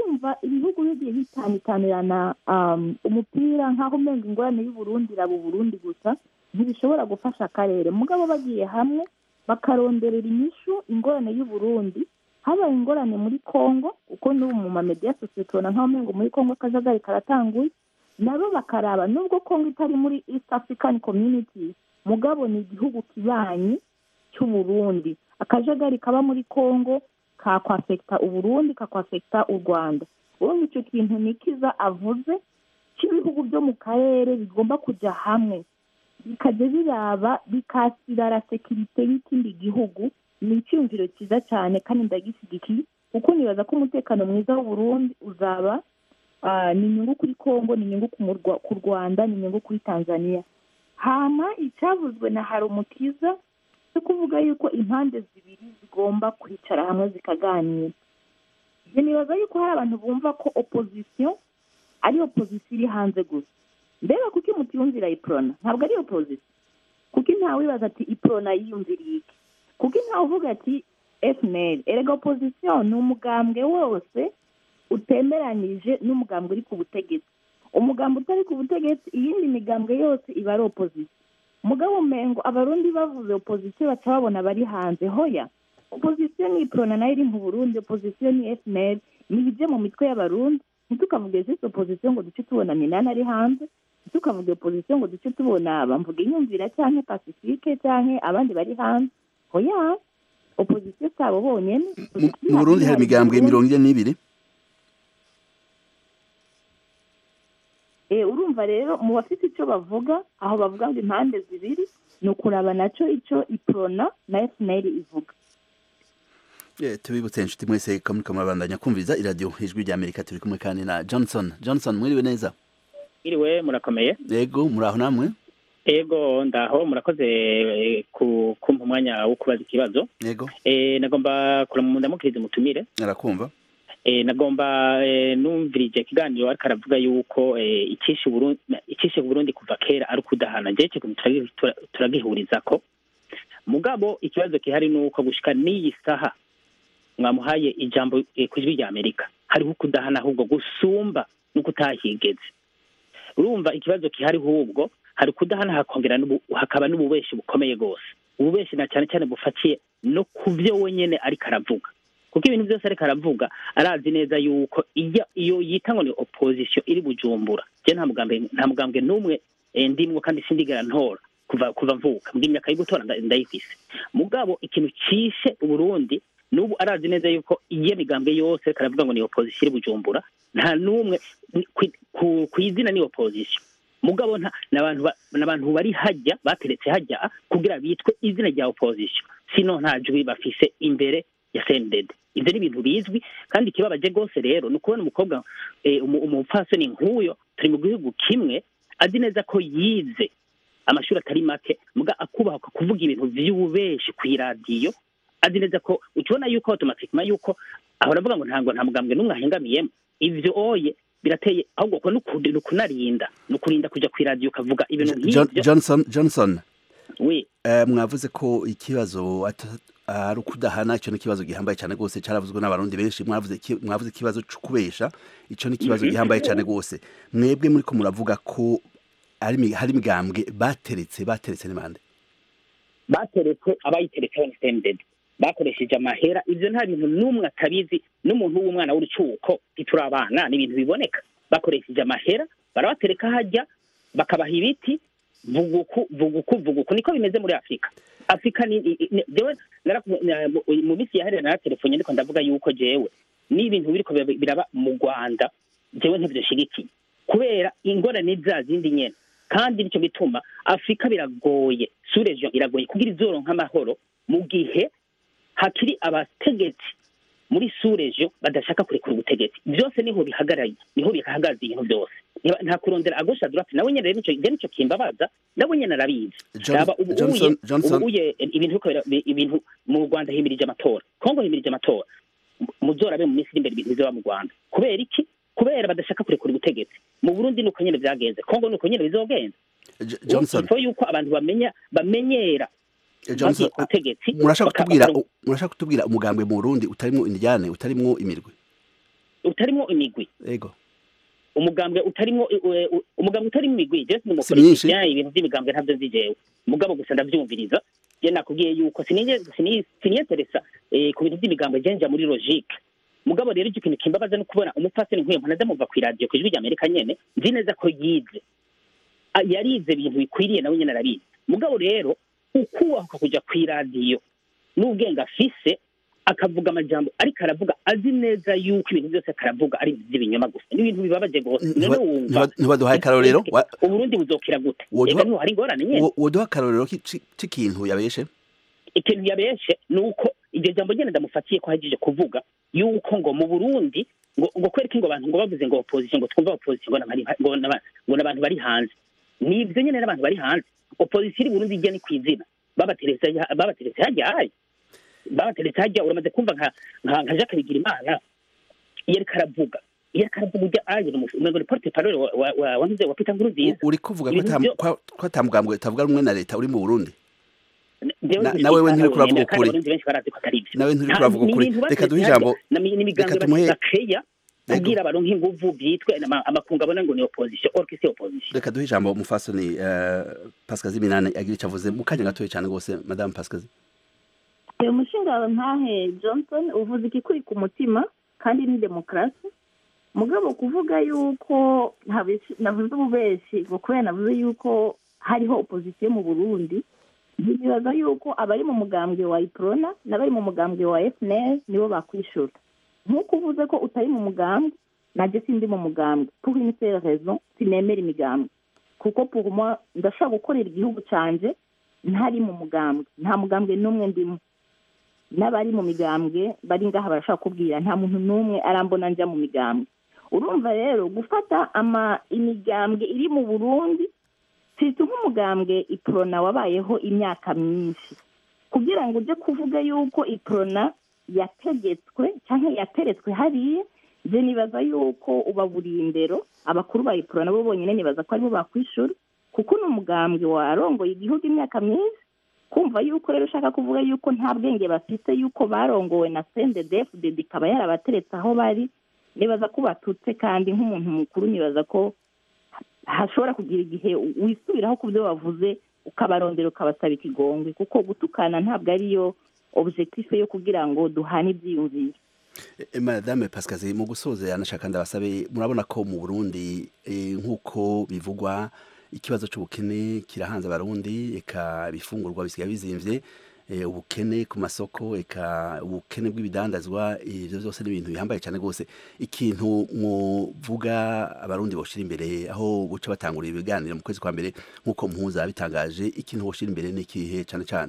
urumva ibihugu bigiye bitanitanirana um, umupira nk'aho umenga ingorane y'uburundi iraba uburundi gusa ntibishobora gufasha akarere mugabo bagiye hamwe bakaronderera inyishu ingorane y'uburundi habaye ingorane muri congo kuko n'ubu mu mamediya sosiyete tubona nk'aho umengo muri congo akajagari karatanguye nabo bakaraba nubwo congo itari muri east african community mugabo ni igihugu kibanyi cy'uburundi akajagari kaba muri congo kakwafekita uburundi kakwafekita u rwanda urumva icyo kintu nikiza avuze cy'ibihugu byo mu karere bigomba kujya hamwe bikajya biraba bikasirara sekirite y'ikindi gihugu ni icyumviro cyiza cyane kandi ndagishyigikiye kuko nibaza ko umutekano mwiza w'uburundi uzaba ah, ni inyungu kuri congo ni inyungu ku murwa- ku rwanda ni inyungu kuri tanzania hama icyavuzwe na harumukiza cyo kuvuga yuko impande zibiri zigomba kwicara hamwe zikaganira njye nibaza yuko hari abantu bumva ko opozisiyo ari opozisiyo iri hanze gusa mbega kuko imutiyumvira iprona ntabwo ari opozisiyo kuko ntawe wibaza ati iprona yiyumviriye iki kuko ntawe uvuga ati fnl erega opozisiyo ni umugambwe wose utemeranyije n'umugambwe uri ku butegetsi umugambwe utari ku butegetsi iyindi migambwe yose iba ari opozisiyo mugabo umengo abarundi bavuze opozisiyo baca babona bari hanze hoya opozisiyo ni iprona nayo iri mu burundi opozisiyo ni fnl ni ibije mu mitwe y'abarundi ntitukavuge zisi opozisiyo ngo duce tubona minani ari hanze ntitukavuge opozisiyo ngo duce tubona bamvuga inyumvira cyangwa pasifike cyangwa abandi bari hanze hoya opozisiyo si abo bonyene mu burundi hari imigambwe mirongo ine n'ibiri Eh, urumva rero mu bafite icyo bavuga aho bavuga ngo impande zibiri ni ukuraba nacyo icyo iprona na fnl ivuga Eh, tubibutse inshuti mwese ko muriko murabandanya kumviriza iradiyo ijwi rya amerika turi kumwe kandi na johnson johnson mwiriwe neza iriwe murakomeye yego muraho namwe ego ndaho murakoze eh, ku kumpa umwanya wo kubaza ikibazo yego eh, nagomba kuramundamukiriza umutumire arakumva eh, nagomba eh, numvirije ikiganiro ariko aravuga yuko eh, icishe Burundi icishe Burundi kuva kera ari ukudahana je cyo turagi- tura- turagihurizako mugabo ikibazo kihari nuko gushika n'iyi saha mwamuhaye ijambo eh, ku ijwi rya Amerika hariho ukudahana ahubwo gusumba nuko utahigeze urumva ikibazo kihari hubwo hari kudahana hakongera n'ubu- hakaba n'ububeshi bukomeye rwose ububeshi na cyane cyane bufatiye no ku byo wenyene ariko aravuga kuko ibintu byose ariko aravuga arazi neza yuko iyo iyo yita ngo ni opposition iri bujumbura je nta mugambwe nta mugambwe n'umwe eh, ndimwo kandi sindigera ntora kuva kuva mvuka mbwa imyaka yo gutora nda- ndayifise mugabo ikintu cishe uburundi n'ubu arazi neza yuko iyo migambwe yose ariko aravuga ngo ni opposition iri bujumbura nta n'umwe ni- ku- ku- ku izina ni opposition mugabo nta n'abantu ba- n'abantu bari hajya bateretse hajya kugira bitwe izina rya opposition sino nta jwi bafise imbere ya sendede ibyo ni ibintu bizwi kandi ikibabaje rwose rero ni ukubona umukobwa eh, umu- umupfasoni nk'uyo turi mu gihugu kimwe azi neza ko yize amashuri atari make muga akubaha kuvuga ibintu vy'ububeshi kw'iradiyo azi neza ko ukibona yuko automatikema yuko ahora avuga ngo ntabwo nta mugambwe n'umwe ahengamiyemo ivyo oye birateye ahubwo ko n'ukuri- ni ukunarinda ni ukurinda kuja kw'iradiyo ukavuga ibintu John- nk'ivyo johnson johnson we eh, mwavuze ko ikibazo ata- ari ukudahana icyo ni ikibazo gihambaye cyane rwose cyaravuzwe n'abarundi benshi mwavuze iki- mwavuze ikibazo cyo kubesha icyo ni ikibazo Mhm. gihambaye cyane rwose mwebwe muri ko muravuga ko ari imi- hari imigambwe bateretse bateretse n'imande bateretse abayiteretseho ni sendede bakoresheje amahera ivyo nta bintu n'umwe atabizi n'umuntu w'umwana w'urucuko ntituri abana ni ibintu biboneka bakoresheje amahera barabatereka hajya bakabaha ibiti vuguku vuguku vuguku niko bimeze muri afurika afurika ni i- i- jewe naraku- na- mu- mu minsi yaherera naratelefone ariko ndavuga yuko jewe n'ibintu biriko biraba- biraba mu rwanda jewe ntivyoshigikiye kubera ingorane za zindi nyene kandi nicyo gituma afurika biragoye suregion iragoye kugira izoronka amahoro mu gihe hakiri abategetsi muri suregion badashaka kurekura ubutegetsi byose niho bihagaraye niho bihagaze ibintu byose Ntiba- nta kurondera agosha droite nawe nyene rero nico je nico kimbabaza nawe nyene arabizi John- raba ubu Johnson- uye Johnson- ubu uye ibintu biriko bira- bi- ibintu mu Rwanda himirije amatora Kongo himirije amatora Mu- muzorabe mu minsi iri imbere ibintu bizoba mu Rwanda kubera iki kubera badashaka kurekura ubutegetsi mu Burundi nuko nyene vyagenze Kongo nuko nyene bizogenza J- johnson Ifo yuko abantu bamenya bamenyera Eh, Johnson, bagiye ku butegetsi murashaka baka- kutubwira baka- murashaka kutubwira umugambwe mu Burundi utarimwo indyane utarimwo imirwi utarimo imigwi ego umugambwe utarimo eh, eh, umugambwe utarimo imigwi je Si myinshi. sinimupolitician ibintu by'imigambwe ntabyo nzi jewe mugabo gusa ndavyumviriza je nakubwiye yuko sinige sini- siniyeteresa eh, ku bintu by'imigambwe je nja muri logique mugabo rero icyo kintu kimbabaza no kubona umupfasoni nk'uyu mpana ndamuva ku iradiyo ku ijwi rya amerika nyene nzi neza ko yize Ah, yarize ibintu bikwiriye nawe nyene arabizi mugabo rero ukubahuka kuja ku iradiyo n'ubwenge afise akavuga amajambo ariko aravuga azi neza yuko ibintu byose akaravuga ari iby'ibinyoma gusa n'ibintu bibabaje rwose none wumva ntibaduhaye akarorero wa- uburundi buzokira gute Woduha- ega niho hari ingorane nyene wo- woduha akarorero ki- ci- c'ikintu yabeshe ikintu yabeshe ni uko iryo jambo nyene ndamufatiye ko hagije kuvuga yuko ngo mu burundi ngo ngo kwereka ngo abantu ngo bavuze ngo opposition ngo twumva opposition ngo n'abari ngo n'aba- ngo n'abantu bari hanze ni ibyo nyene n'abantu bari hanze opposition iri burundi ijya ni ku izina babateretse babateretse hajya hayi babateretse hajya uramaze kumva nka nka nka Jacques Bigirimana iyo ariko aravuga iyo ariko aravuga ujya aje umengo ni porte parole wa wa wa wa wa Peter Nkurunziza uri kuvuga ko Ibintu ata- byo- ko- ko atamugambwe utavuga rumwe na leta uri mu burundi Jewe Na- nzi nawe we ibyo nturiko uravuga kandi ukuri. abarundi benshi barazi ko atari ibyo nawe nturiko Nta- uravuga ni ukuri ibintu reka duhe bateretse ijambo hajya, na mi- n'imigambi reka tumuhe bakeya kubwira abaronka inguvu byitwe ama- amakungu abona ngo ni opposition or que c'est opposition reka duhe ijambo umufasoni uh, pasikazi minani agira icyo avuze mu kanya gatoya cyane rwose madamu pasikazi uyu mushinga ntahe johnson uvuze ikikuri ku mutima kandi ni demokarasi mugabo kuvuga yuko ntabishi- navuze ububeshi ngo kubera navuze yuko hariho opozisiyo mu burundi ntibibaza yuko abari mu mugambwe wa iprona n'abari mu mugambwe wa fnl nibo bakwishura nk'uko uvuze ko utari mu mugambwe najye sindi mu mugambwe pour une seule raison sinemera imigambwe kuko pour moi ndashobora gukorera igihugu canje ntari mu mugambwe nta mugambwe n'umwe ndimo n'abari mu migambwe bari ngaha barashaka kubwira nta muntu n'umwe arambona njya mu migambwe urumva rero gufata ama imigambwe iri mu burundi sita nk'umugambwe iprona wabayeho imyaka myinshi kugira ngo ujye kuvuga yuko iprona yategetswe cyangwa yateretswe hariya je nibaza yuko ubaburiye indero abakuru ba iprona bo bonyine nibaza ko aribo bakwishura kuko ni umugambwe warongoye igihugu imyaka myinshi kumva yuko rero ushaka kuvuga yuko nta bwenge bafite yuko barongowe na sendedefudedi ikaba yarabateretse aho bari nibaza ko batutse kandi nk'umuntu mukuru nibaza ko hashobora kugira igihe wisubiraho ku byo wavuze ukabarondera ukabasaba ikigongwe kuko gutukana ntabwo ariyo objectif yo kugira ngo duhane ibyiyumviro Eh, madame pasikazi mu gusoza yanashaka ndabasabe murabona ko mu burundi eh, nk'uko bivugwa ikibazo cy'ubukene kirahanze abarundi eka ibifungurwa bisigaye bizimvye eh, ubukene ku masoko eka ubukene bw'ibidandazwa ivyo byose ni ibintu bihambaye cyane rwose ikintu muvuga abarundi boshira imbere aho buca batangurira ibiganiro mu kwezi kwa mbere nk'uko mpuza bitangaje ikintu boshira imbere ni ikihe cyane cyane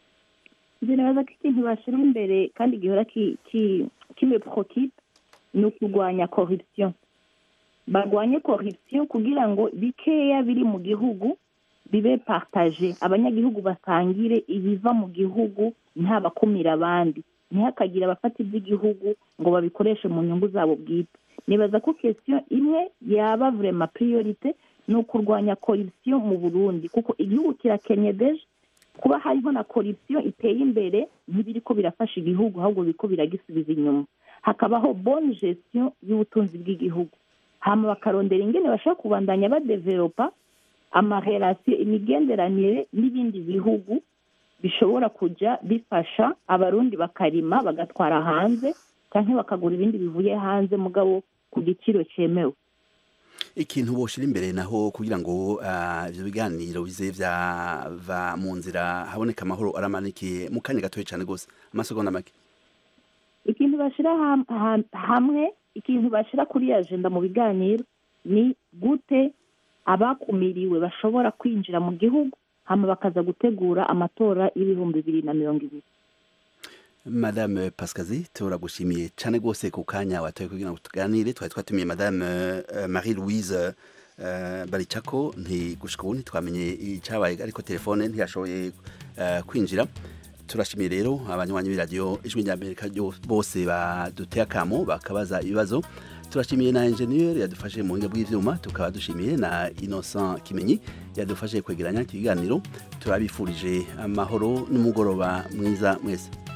njye nibaza ko ikintu bashyira imbere kandi gihora ki- ki- kibe prokipe ni ukurwanya corruption barwanye corruption kugira ngo bikeya biri mu gihugu bibe partage abanyagihugu basangire ibiva mu gihugu nta bakumira abandi ntihakagire abafata iby'igihugu ngo babikoreshe mu nyungu zabo bwite nibaza ko question imwe yaba vrema priorite ni ukurwanya corruption mu burundi kuko igihugu kirakenye deje kuba hariho na corruption iteye imbere ntibiriko birafasha igihugu ahubwo biriko biragisubiza inyuma hakabaho bonne gestion y'ubutunzi bw'igihugu hama bakarondera ingene bashobora kubandanya badevelopa amarelasiyo imigenderanire n'ibindi bihugu bishobora kujya bifasha abarundi bakarima bagatwara hanze cyangwa bakagura ibindi bivuye hanze mugabo ku giciro cyemewe ikintu boshira imbere naho kugira ngo ah, ivyo biganiro bize vyava mu nzira haboneka amahoro aramanikiye mu kanya gatoya cyane rwose amasegonda make ikintu bashyira ham- ham- hamwe ikintu bashyira kuri agenda mu biganiro ni gute abakumiriwe bashobora kwinjira mu gihugu hama bakaza gutegura amatora y'ibihumbi bibiri na mirongo ibiri madame pasikazi turagushimiye cyane rwose ku kanya watoye kugira ngo tuganire twari twatumiye madame eh, marie louise eh, baricako ntigushika ubu ntitwamenye icyabaye ariko telefone ntiyashoboye eh, kwinjira turashimiye rero abanywanyi b'iradiyo ijwi rya amerika ryo- bose baduteye akamo bakabaza ibibazo turashimiye na enjeniyeri yadufashe mu buhinga bw'ivyuma tukaba dushimiye na innocent kimenyi yadufashe kwegeranya iki kiganiro turabifurije amahoro n'umugoroba mwiza mwese